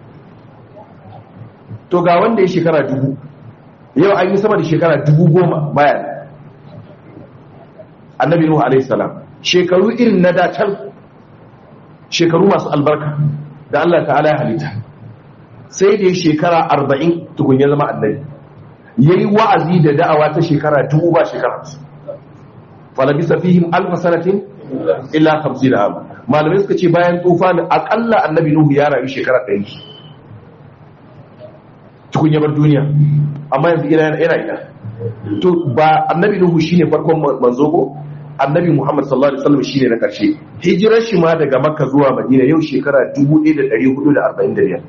to ga wanda ya shekara dubu yau an yi sama da shekara dubu goma bayan annabi nuhu alaihi salam shekaru irin na dacal shekaru masu albarka da Allah ta'ala ya halitta sai da ya shekara arba'in tukun ya zama annabi ya yi wa'azi da da'awa ta shekara dubu ba shekara falabisa fihim alfa sanatin illa hamsin da abu malamai suka ce bayan tufa akalla annabi nuhu ya rayu shekara ɗari tukun yabar duniya amma yanzu ina yana ina to ba annabi nuhu shine farkon manzo ko annabi muhammad sallallahu alaihi wasallam shine na karshe hijirar shi ma daga makka zuwa madina yau shekara 1445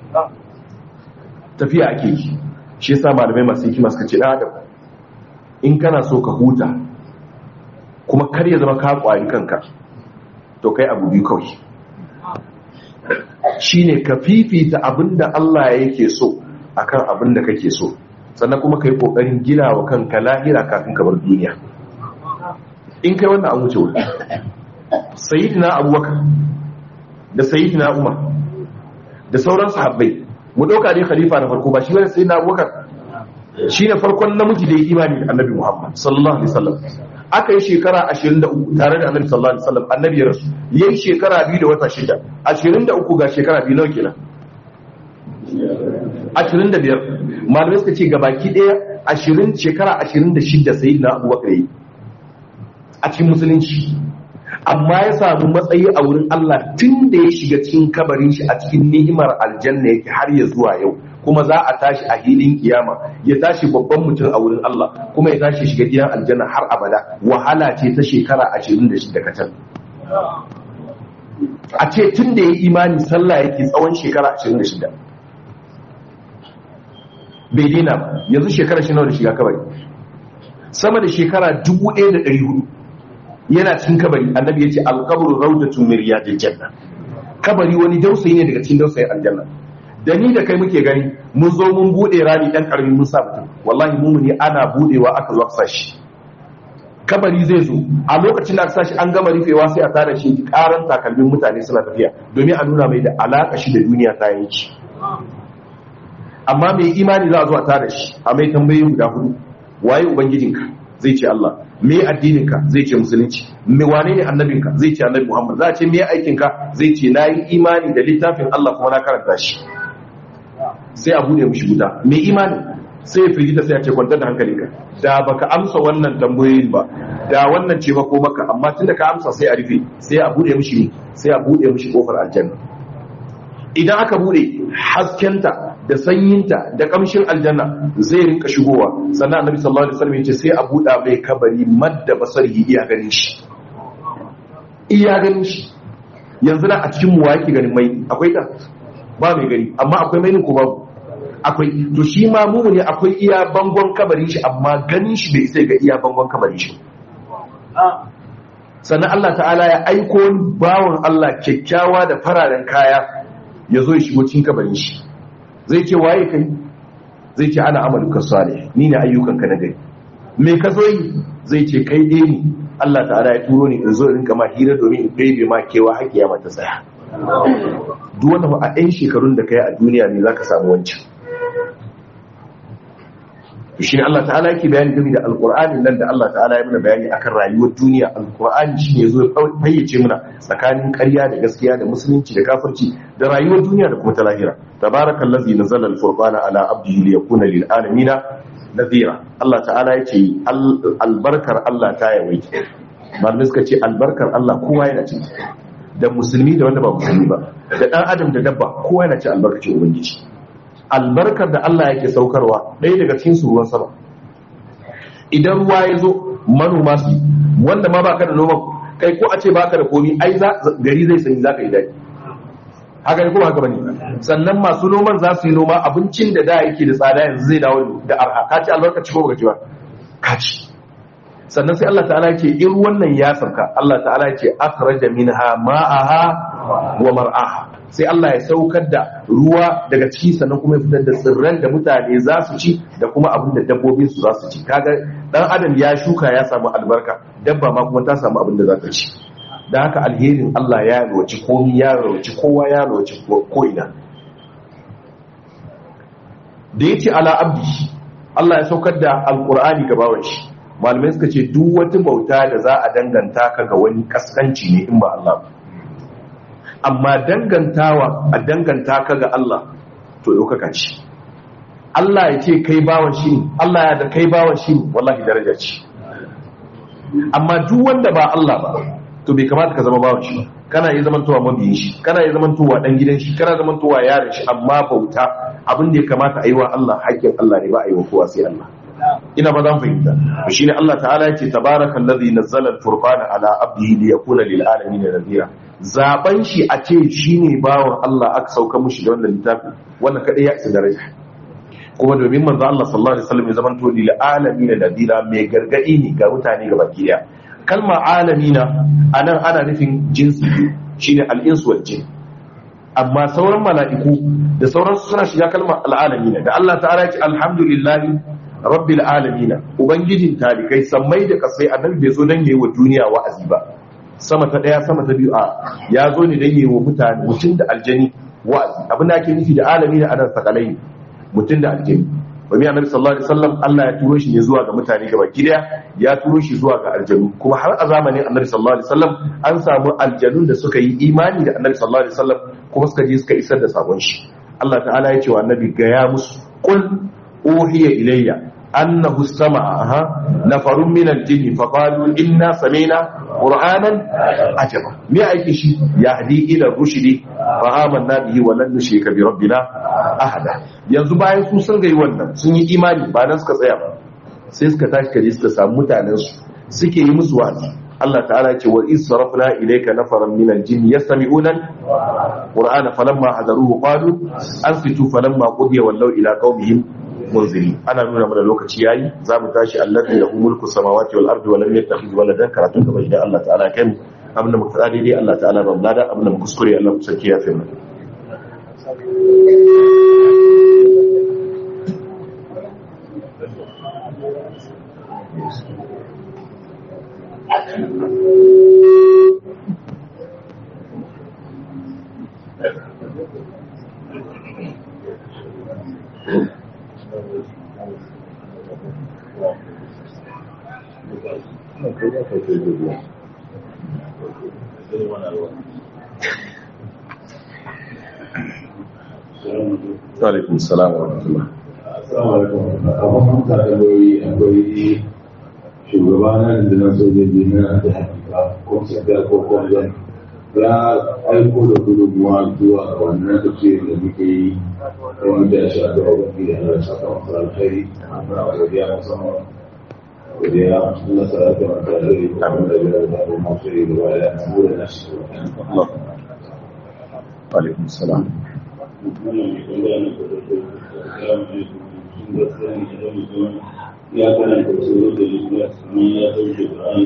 tafiya ake yi shi yasa malamai masu hikima suka ce dan adam in kana so ka huta kuma kar ya zama ka kwari kanka to kai abu biyu kawai shine ka fifita abinda Allah yake so akan abin da kake so sannan kuma ka yi ƙoƙarin gina wa kanka lahira kafin ka bar duniya in kai wannan an wuce wuri sayidina abubakar da sayidina umar da sauran sahabbai mu ɗauka ne khalifa na farko ba shi wani sayidina abubakar shi ne farkon namiji da ya imani da annabi muhammad sallallahu alaihi wasallam aka yi shekara 23 tare da annabi sallallahu alaihi wasallam annabi ya rasu yayi shekara biyu da wata shida 23 ga shekara biyu nawa kenan ashirin da biyar malamai suka ce gabaki ɗaya ashirin shekara ashirin da shidda sai na abubakar yi a cikin musulunci amma ya samu matsayi a wurin Allah tun da ya shiga cikin kabarin shi a cikin ni'imar aljanna yake har ya zuwa yau kuma za a tashi a hilin kiyama ya tashi babban mutum a wurin Allah kuma ya tashi shiga gidan aljanna har abada wahala ce ta shekara ashirin da shidda kacal a ce tun da ya imani sallah yake tsawon shekara ashirin da shidda bai daina ba yanzu shekara shi nawa da shiga kabari sama da shekara 1400 yana cikin kabari annabi ya ce alkabru raudatun min riyadil janna kabari wani dausayi ne daga cikin dausayin aljanna da ni da kai muke gani mun zo mun bude rami dan karami mun sa mutum wallahi mumuni ana budewa aka zo sa shi kabari zai zo a lokacin da aka sa shi an gama rufewa sai a tare shi karan takalmin mutane suna tafiya domin a nuna mai da alaka shi da duniya ta yanki amma mai imani za a zo a tare shi a mai tambayi guda hudu waye ubangijinka zai ce Allah me addininka zai ce musulunci me wane ne annabinka zai ce annabi Muhammad za a ce me aikinka zai ce na yi imani da littafin Allah kuma na karanta shi sai a bude mishi guda me imani sai ya firgita sai a ce kwantar da hankalinka da baka amsa wannan tambayoyin ba da wannan ce ba ko maka amma tunda ka amsa sai a rufe sai a bude mishi sai a bude mishi kofar aljanna idan aka bude haskenta da sanyinta da kamshin aljanna zai rinka shigowa sannan annabi sallallahu alaihi wasallam yace sai a buɗa mai kabari madda basarhi iya ganin shi iya ganin shi yanzu da a cikin mu yake ganin mai akwai ta ba mai gani amma akwai mai ko babu akwai to shi ma mu ne akwai iya bangon kabarin shi amma ganin shi bai sai ga iya bangon kabarin shi sannan Allah ta'ala ya aiko bawon Allah kyakkyawa da fararen kaya ya zo ya shigo cikin kabarin shi zai ce waye kai zai ce ana amaluka salih ni ne ayyukanka na gari me ka zo yi zai ce kai dai ni Allah ta'ala ya turo ni in zo in rinka ma hira domin in kai ma kewa hakiya mata tsaya duk wanda a ɗan shekarun da kai a duniya ne zaka samu wancan to shine Allah ta'ala yake bayani game da alqur'ani nan da Allah ta'ala ya mana bayani akan rayuwar duniya alqur'ani shine yazo ya fayyace mana tsakanin ƙarya da gaskiya da musulunci da kafirci da rayuwar duniya da kuma ta lahira tabarakallazi nazzala alfurqana ala abdihi liyakuna lil alamin nadhira Allah ta'ala yace albarkar Allah ta yawaita malamai suka ce albarkar Allah kowa yana ciki da musulmi da wanda ba musulmi ba da dan adam da dabba kowa yana cin albarkacin ubangiji albarkar da Allah yake saukarwa ɗaya daga cikin su ruwan sama idan ruwa ya zo manoma su wanda ma baka da noman kai ko a ce baka da komi ai gari zai sanyi zaka yi daɗi haka ne ko haka bane sannan masu noman za su yi noma abincin da da yake da tsada yanzu zai dawo da arha ka ci albarkaci ko baka ci ba ka ci sannan sai Allah ta'ala ce in wannan ya sauka Allah ta'ala ce akhraja minha ma'aha wa mar'aha sai Allah ya saukar da ruwa daga ciki sannan kuma ya fitar da tsirran da mutane za su ci da kuma abin da dabbobin su za su ci kaga dan adam ya shuka ya samu albarka dabba ma kuma ta samu abin da za ta ci da haka alherin Allah ya roci komi ya roci kowa ya roci ko'ina da ya ce ala abdi Allah ya saukar da alkur'ani ga bawan shi malamai suka ce duk wata bauta da za a danganta ka ga wani kaskanci ne in ba Allah ba amma dangantawa a danganta ka ga Allah to ɗaukaka ce Allah ya ce kai bawan shi ne Allah ya da kai bawan shi ne wallahi daraja ce amma duk wanda ba Allah ba to bai kamata ka zama bawan shi ba kana yi zamantowa mabiyin shi kana yi zamantowa dan gidan shi kana zamantowa yaron shi amma bauta abin da ya kamata a yi wa Allah haƙƙin Allah ne ba a yi wa kowa sai Allah ina ba zan fahimta to shine Allah ta'ala ya ce tabarakallazi nazzala al-furqana ala abdihi liyakuna lil alamin nadhira zaben shi a ce shine bawan Allah aka sauka mushi da wannan littafi wannan kadai ya isa daraja kuma domin manzo Allah sallallahu alaihi wasallam ya zamanto lil alamin nadhira mai gargadi ne ga mutane gaba daya kalma alamina anan ana nufin jinsi shine al-insu wal jin amma sauran mala'iku da sauran suna shiga kalmar al'alamina da Allah ta'ala ya ce alhamdulillahi rabbil alamina ubangijin talikai sammai da kasai annabi bai zo dan yayi wa duniya wa'azi ba sama ta daya sama ta biyu a ya zo ne dan yayi wa mutane mutum da aljani wa'azi abin da ake nufi da alamina anan sakalai mutum da aljani wani annabi sallallahu alaihi wasallam Allah ya turo shi ne zuwa ga mutane gaba gida ya turo shi zuwa ga aljanu kuma har a zamanin annabi sallallahu alaihi wasallam an samu aljanun da suka yi imani da annabi sallallahu alaihi wasallam kuma suka je suka isar da sabon shi Allah ta'ala ya ce wa annabi ga ya musu qul uhiya ilayya annahu sama'a nafarun min al-jinni fa qalu inna sami'na qur'anan ajaba me aiki shi yahdi ila rushdi fa amanna bihi wa lan nushrika bi rabbina ahada yanzu bayan su sun gai wannan sun yi imani ba nan suka tsaya ba sai suka tashi kaje suka samu mutanen su suke yi musu wa'azi Allah ta'ala ce wa is sarafna ilayka nafaran min al-jinn yastami'una qur'ana falamma hadaruhu qalu ansitu falamma qudiya wallaw ila qaumihim munziri ana nuna mana lokaci yayi za mu tashi allazi lahu mulku samawati wal ardi wa lam yattakhidh waladan karatun gaba idan Allah ta'ala kai mu abinda muka tsare dai Allah ta'ala ba lada abinda muka kuskure Allah ku saki ya fi mu Alaikun salam wa rahmatullah. Assalamu alaikum. Abin tambayoyi akwai shugaba na rundunar sojoji na da hakika ko sakar ko kwanzon ya aiko da gudunmuwa zuwa ga wannan tafiyar da muke yi wani da ya sha da wani da ya saka masu alkhairi muna godiya musamman godiya na sarrafa masu alkhairi da kuma da biyar da kuma masu yi da baya na bude na shi Allah. Alaikun salam. ya karanta tsoro da ikhlas kuma ya sauke Qur'ani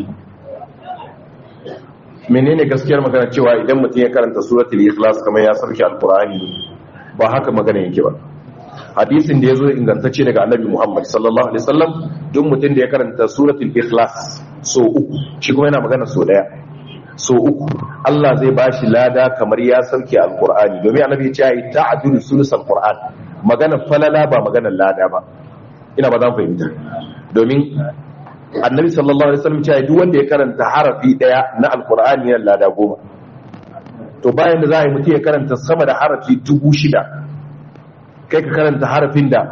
menene gaskiyar magana cewa idan mutum ya karanta suratul ikhlas kamar ya sarki alqur'ani ba haka magana yake ba hadisin da yazo ingantacce daga annabi Muhammad sallallahu alaihi wasallam duk mutum da ya karanta suratul ikhlas so uku shi kuma yana magana so daya so uku Allah zai bashi lada kamar ya sarki alqur'ani domin annabi ya ce ai ta'dulu sulusul qur'an magana falala ba magana lada ba ina ba zan fahimta domin annabi sallallahu alaihi wasallam cewa duk wanda ya karanta harafi daya na alqur'ani yana lada goma to bayan da za a yi mutum ya karanta sama da harafi dubu shida kai ka karanta harafin da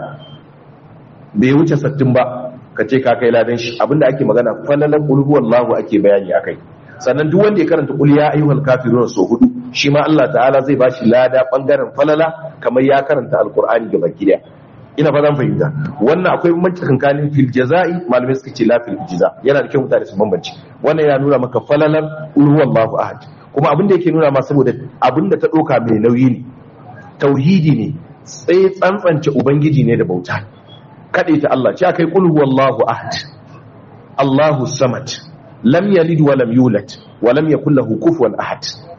bai wuce sattin ba ka ce ka kai ladan shi abinda ake magana falalan qul huwallahu ake bayani akai sannan duk wanda ya karanta qul ya ayyuhal kafirun so hudu shi ma Allah ta'ala zai bashi lada bangaren falala kamar ya karanta alqur'ani gaba daya ina ba zan fahimta wannan akwai bambanci tsakanin fil jaza'i malamai suka ce la fil ijza yana da kyau mutane su bambanci wannan yana nuna maka falalar qul huwallahu ahad kuma abin da yake nuna ma saboda abin da ta doka mai nauyi ne tauhidi ne sai tsantsance ubangiji ne da bauta kade ta Allah ce akai qul huwallahu ahad Allahu samad lam yalid wa lam yulad wa lam yakul lahu kufuwan ahad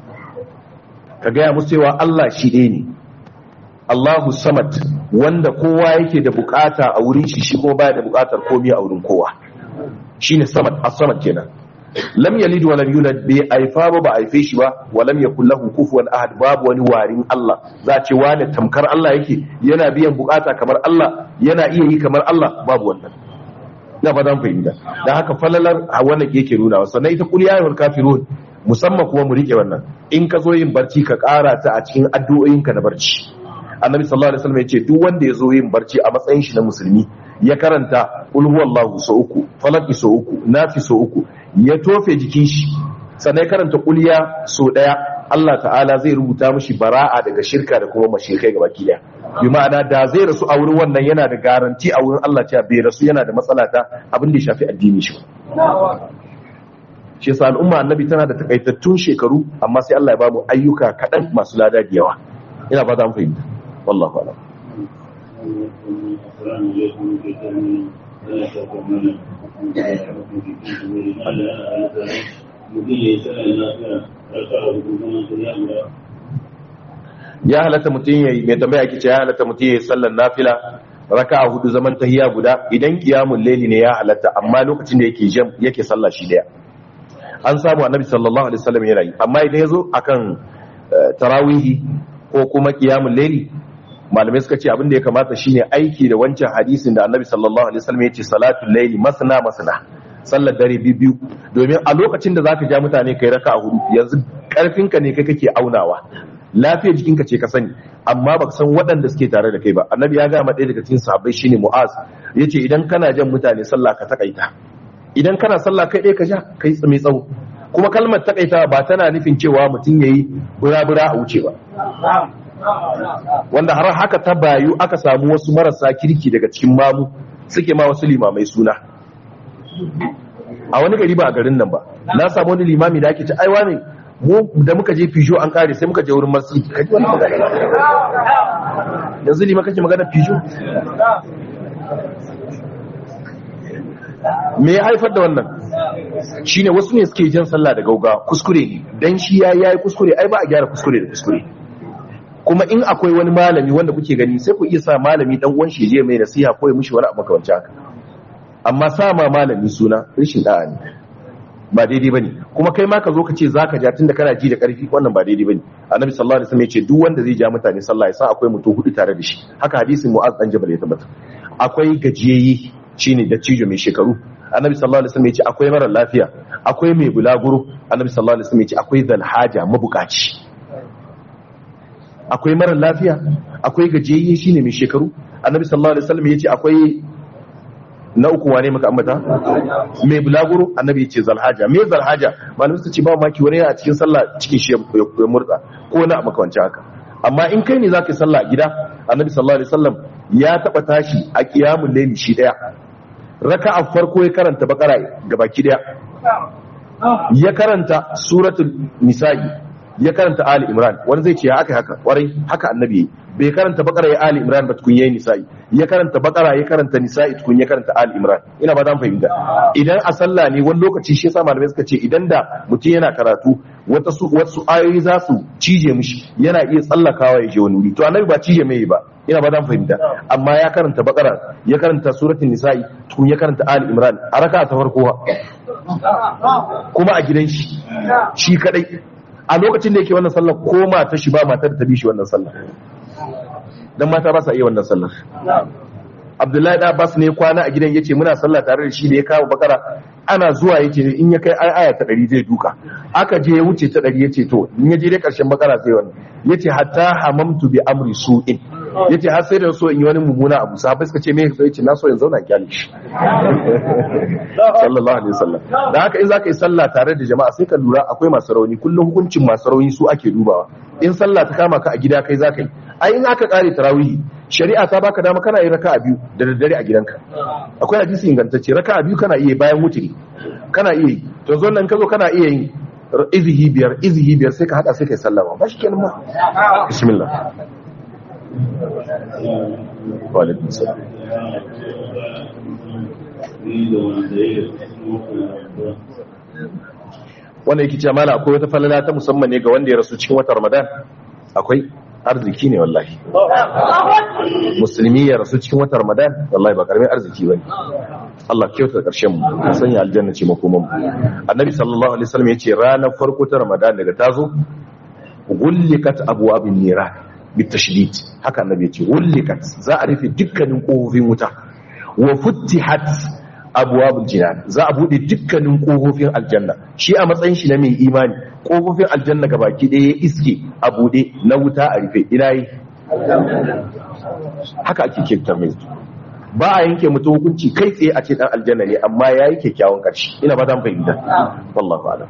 ka ga musu cewa Allah shi ɗaya ne Allahu samad wanda kowa yake da bukata a wurin shi shi kuma baya da bukatar komai a wurin kowa shine samad as-samad kenan lam yalid wa lam yulad bai aifa ba ba aife shi ba wa lam yakul lahu kufuwan ahad babu wani warin Allah za ce wani tamkar Allah yake yana biyan bukata kamar Allah yana iya yi kamar Allah babu wannan ina ba zan fahimta dan haka falalar a wannan yake nuna sannan ita kul ya ayyuhal kafirun musamman kuma mu rike wannan in ka zo yin barci ka kara ta a cikin addu'o'inka na barci annabi sallallahu alaihi wasallam yace duk wanda ya zo yin barci a matsayin shi na musulmi ya karanta qul huwallahu so uku falaki so uku nafi so uku ya tofe jikin shi sannan ya karanta kulya so daya Allah ta'ala zai rubuta mishi bara'a daga shirka da kuma mashirkai gaba daya bi ma'ana da zai rasu a wurin wannan yana da garanti a wurin Allah cewa bai rasu yana da matsala ta abin da ya shafi addini shi shi yasa al'umma annabi tana da takaitattun shekaru amma sai Allah ya ba mu ayyuka kaɗan masu lada da yawa ina ba za mu fahimta wallahu a'lam ya halatta mutum yayi mai tambaya kice ya halatta mutum yayi sallar nafila raka'a hudu zaman tahiyya guda idan qiyamul layli ne ya halatta amma lokacin da yake jam yake sallah shi daya an samu annabi sallallahu alaihi wasallam yana yi amma idan yazo akan tarawihi ko kuma qiyamul layli malamai suka ce abin da ya kamata shine aiki da wancan hadisin da annabi sallallahu alaihi wasallam yace salatul layli masna masna sallar dare biyu domin a lokacin da zaka ja mutane kai raka'a hudu yanzu karfinka ne kai kake aunawa lafiyar jikinka ce ka sani amma baka san waɗanda suke tare da kai ba annabi ya gama ɗaya daga cikin sahabbai shine mu'az yace idan kana jan mutane sallah ka takaita idan kana sallah kai ɗaya ka ja kai mai tsawo kuma kalmar takaita ba tana nufin cewa mutum yayi bura-bura a wuce ba wanda har haka ta bayu aka samu wasu marasa kirki daga cikin mamu suke ma wasu limamai suna a wani gari ba a garin nan ba na samu wani limami da ake ci aiwa ne mu da muka je Peugeot an kare sai muka je wurin masjid kaji wani magana yanzu lima kake magana Peugeot me ya haifar da wannan shine wasu ne suke jan sallah da gauga kuskure ne dan shi ya yayi kuskure ai ba a gyara kuskure da kuskure kuma in akwai wani malami wanda kuke gani sai ku iya sa malami dan uwan shi je mai nasiha ko ya mishi wani abu makamanci haka amma sa ma malami suna rishin da'a ne ba daidai bane kuma kai ma ka zo ka ce zaka ja tunda kana ji da karfi wannan ba daidai bane annabi sallallahu alaihi wasallam ya ce duk wanda zai ja mutane sallah ya san akwai mutum hudu tare da shi haka hadisin mu'az dan jabal ya tabbata akwai gajiyayye shine da cijo mai shekaru annabi sallallahu alaihi wasallam ya ce akwai mara lafiya akwai mai bulaguro annabi sallallahu alaihi wasallam ya ce akwai zalhaja mabukaci akwai mara lafiya akwai gajiyayye shine mai shekaru annabi sallallahu alaihi wasallam ya ce akwai na uku wane maka ambata mai bulaguro annabi ya ce zalhaja me zalhaja malamin su ce ba maki wani a cikin sallah cikin shi ya murda ko na makawanci haka amma in kai ne zaka yi sallah a gida annabi sallallahu alaihi wasallam ya taba tashi a qiyamul layli shi daya raka'a farko ya karanta bakara gabaki daya ya karanta suratul nisa'i ya karanta ali imran wani zai ce haka haka kwarai haka annabi bai karanta bakara ya ali imran ba tukun yayi nisa'i ya karanta bakara ya karanta nisa'i tukun ya karanta ali imran ina ba dan fahimta idan a sallah ne wani lokaci shi yasa malamai suka ce idan da mutum yana karatu wata su wasu ayoyi za su cije mishi yana iya tsallakawa ya je wani wuri to annabi ba cije mai ba ina ba dan fahimta amma ya karanta bakara ya karanta suratul nisa'i tukun ya karanta ali imran a raka ta farko kuma a gidan shi shi kadai a lokacin da yake wannan sallar ko mata shi ba matar da ta bi shi wannan sallar dan mata ba sa iya wannan sallar Abdullahi da Abbas ne kwana a gidan yace muna sallah tare da shi da ya kawo bakara ana zuwa yace in ya kai aya ta 100 zai duka aka je ya wuce ta 100 yace to in ya je dai karshen bakara sai wannan yace hatta hamamtu bi amri su'in yace har sai da so in yi wani mummuna abu sahabbai suka ce me sai yace na so in zauna kyale shi sallallahu alaihi wasallam da haka in zaka yi sallah tare da jama'a sai ka lura akwai masu rauni kullum hukuncin masu rauni su ake dubawa in sallah ta kama ka a gida kai zaka yi ai in aka kare tarawih shari'a ta baka dama kana yin raka'a biyu da daddare a gidanka akwai hadisi ingantacce raka'a biyu kana iya bayan wutiri kana iya yi to zo nan ka zo kana iya yin izihi biyar izihi biyar sai ka hada sai kai sallama ba shi kenan ma bismillah wa alaikum salam wanda yake ce mala akwai wata falala ta musamman ne ga wanda ya rasu cikin watan ramadan akwai arziki ne wallahi musulmi ya rasu cikin watan ramadan wallahi ba karamin arziki bane Allah kyauta karshen mu sanya aljanna ce makoman mu annabi sallallahu alaihi wasallam yace ranar farko ta ramadan daga tazo gullikat abwabin niran bitashdid haka annabi yace gullikat za a rufe dukkanin kofofin wuta wa futtihat abuwabul jinan za a bude dukkanin kofofin aljanna shi a matsayin shi na mai imani kofofin aljanna ga baki ɗaya iske a bude na wuta a rufe ina yi haka ake kyautar mai ba a yanke mutum hukunci kai tsaye a ce dan aljanna ne amma ya yi kyakkyawan ƙarshe ina ba dan fahimta wallahu a'lam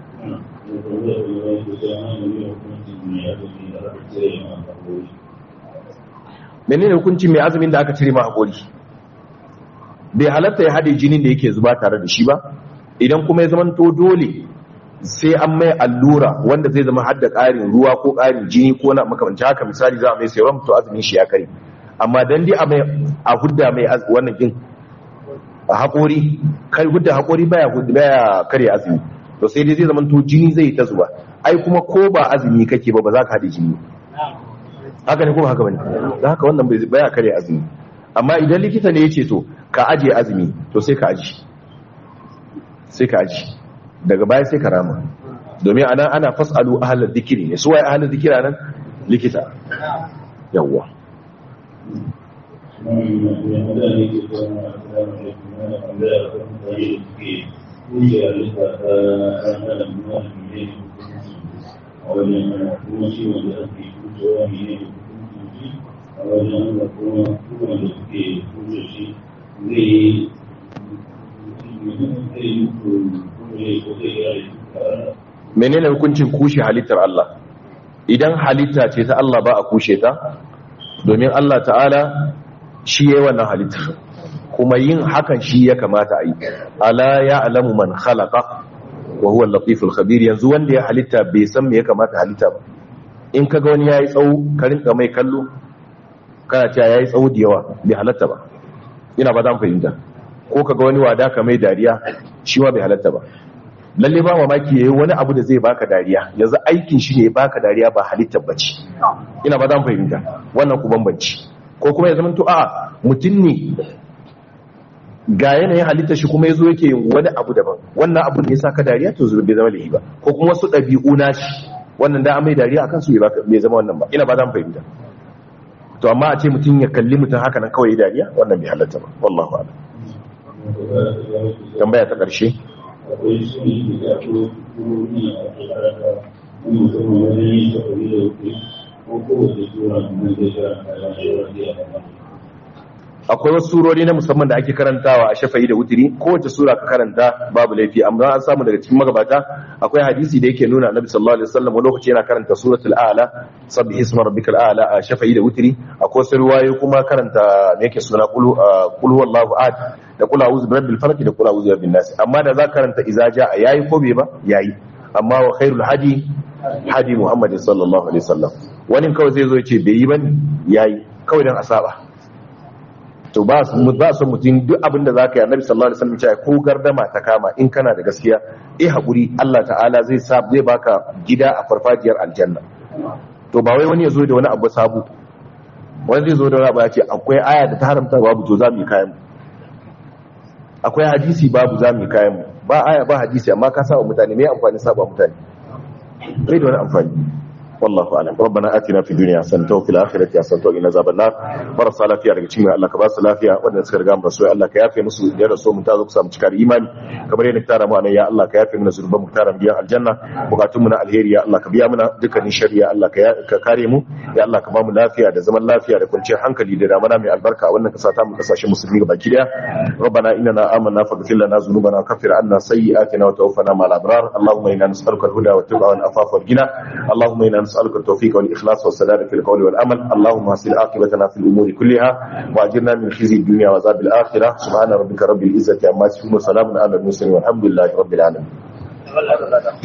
menene hukunci mai azumin da aka cire ma hakuri bai halatta ya haɗe jinin da yake zuba tare da shi ba idan kuma ya zamanto dole sai an mai allura wanda zai zama hadda ƙarin ruwa ko ƙarin jini ko na makamanci haka misali za a mai serum to azumin shi ya kare amma dan dai a mai a hudda mai wannan din a haƙori kai hudda haƙori baya hudda baya kare azumi to sai dai zai zamanto jini zai ta zuba ai kuma ko ba azumi kake ba ba za ka haɗe jini haka ne kuma haka bane da haka wannan bai baya kare azumi amma idan likita ne ya ce to ka aje azumi to sai ka aji sai ka aji daga baya sai ka rama domin anan ana fasalu ahalar dikiri ne su waye ahalar dikira nan likita yawwa a wajen da kuma kuma da suke kuce shi zai yi menene hukuncin kushe halittar Allah idan halitta ce ta Allah ba a kushe ta domin Allah ta'ala shi yayi wannan halittar kuma yin hakan shi ya kamata a yi ala ya alamu man khalaqa wa huwa al-latiful khabir yanzu wanda ya halitta bai san me ya kamata halitta ba in kaga wani yayi tsawo ka rinka mai kallo kana cewa yayi tsawo da yawa bai halatta ba ina ba zan fahimta ko kaga wani wada ka mai dariya shi ma bai halatta ba lalle ba mamaki yayi wani abu da zai baka dariya yanzu aikin shi ne ya baka dariya ba halittar bace ina ba za mu fahimta wannan ku bambanci ko kuma ya zamanto a mutum ne ga yanayin halitta shi kuma ya zo yake yin wani abu daban wannan abu ne ya sa ka dariya to zuwa bai zama lahi ba ko kuma wasu ɗabi'u na shi wannan da an mai dariya akan su bai zama wannan ba ina ba za mu fahimta to amma a ce mutum ya kalli mutum haka nan kawai dariya wannan bai halatta ba wallahu a'lam tambaya ta ƙarshe akwai su ne da akwai turori a karata musamman wani tafi da wuce ko kowace tura mun da shi a kan akwai wasu surori na musamman da ake karantawa a shafa'i da wutiri kowace sura ka karanta babu laifi amma an samu daga cikin magabata akwai hadisi da yake nuna annabi sallallahu alaihi wasallam wani lokaci yana karanta suratul a'la sabbi isma rabbikal a'la a shafa'i da wutiri akwai wasu riwayoyi kuma karanta me yake suna qul qul huwallahu ahad da qul a'udhu birabbil falaq da qul a'udhu birabbin nas amma da za karanta idza jaa yayi ko bai ba yayi amma wa khairul hadi hadi muhammadin sallallahu alaihi wasallam wani kawai zai zo ya ce bai yi bane yayi kawai dan asaba to ba su ba su mutum duk abin da zaka yi annabi sallallahu alaihi wasallam ya ko gardama ta kama in kana da gaskiya eh hakuri Allah ta'ala zai sa zai baka gida a farfajiyar aljanna to ba wai wani ya zo da wani abu sabu wani zai zo da wani abu ya ce akwai aya da ta haramta babu to za mu yi kayan mu akwai hadisi babu za mu yi kayan mu ba aya ba hadisi amma ka saba mutane me amfani saba mutane bai da wani amfani والله اعلم ربنا اتنا في الدنيا حسنه وفي الاخره حسنه وقنا عذاب النار marasa lafiya daga cikin Allah ka ba su lafiya wanda suka riga mu rasu Allah ka yafe musu da rasu mun ta zo ku samu cikar imani kamar yadda tara mu anan ya Allah ka yafe mana zurban mu tara biya aljanna bukatun mu na alheri ya Allah ka biya mana dukkanin shari'a Allah ka kare mu ya Allah ka ba mu lafiya da zaman lafiya da kwanciyar hankali da damana mai albarka wannan kasa ta mu kasashen musulmi gaba ki daya ربنا اننا آمنا فاغفر لنا ذنوبنا وكفر عنا سيئاتنا وتوفنا مع الابرار اللهم انا نسالك الهدى والتقى والعفاف والغنى اللهم انا نسألك التوفيق والإخلاص والسداد في القول والعمل اللهم حسن عاقبتنا في الأمور كلها وأجرنا من خزي الدنيا وعذاب الآخرة سبحان ربك رب العزة عما يصفون وسلام على المرسلين والحمد لله رب العالمين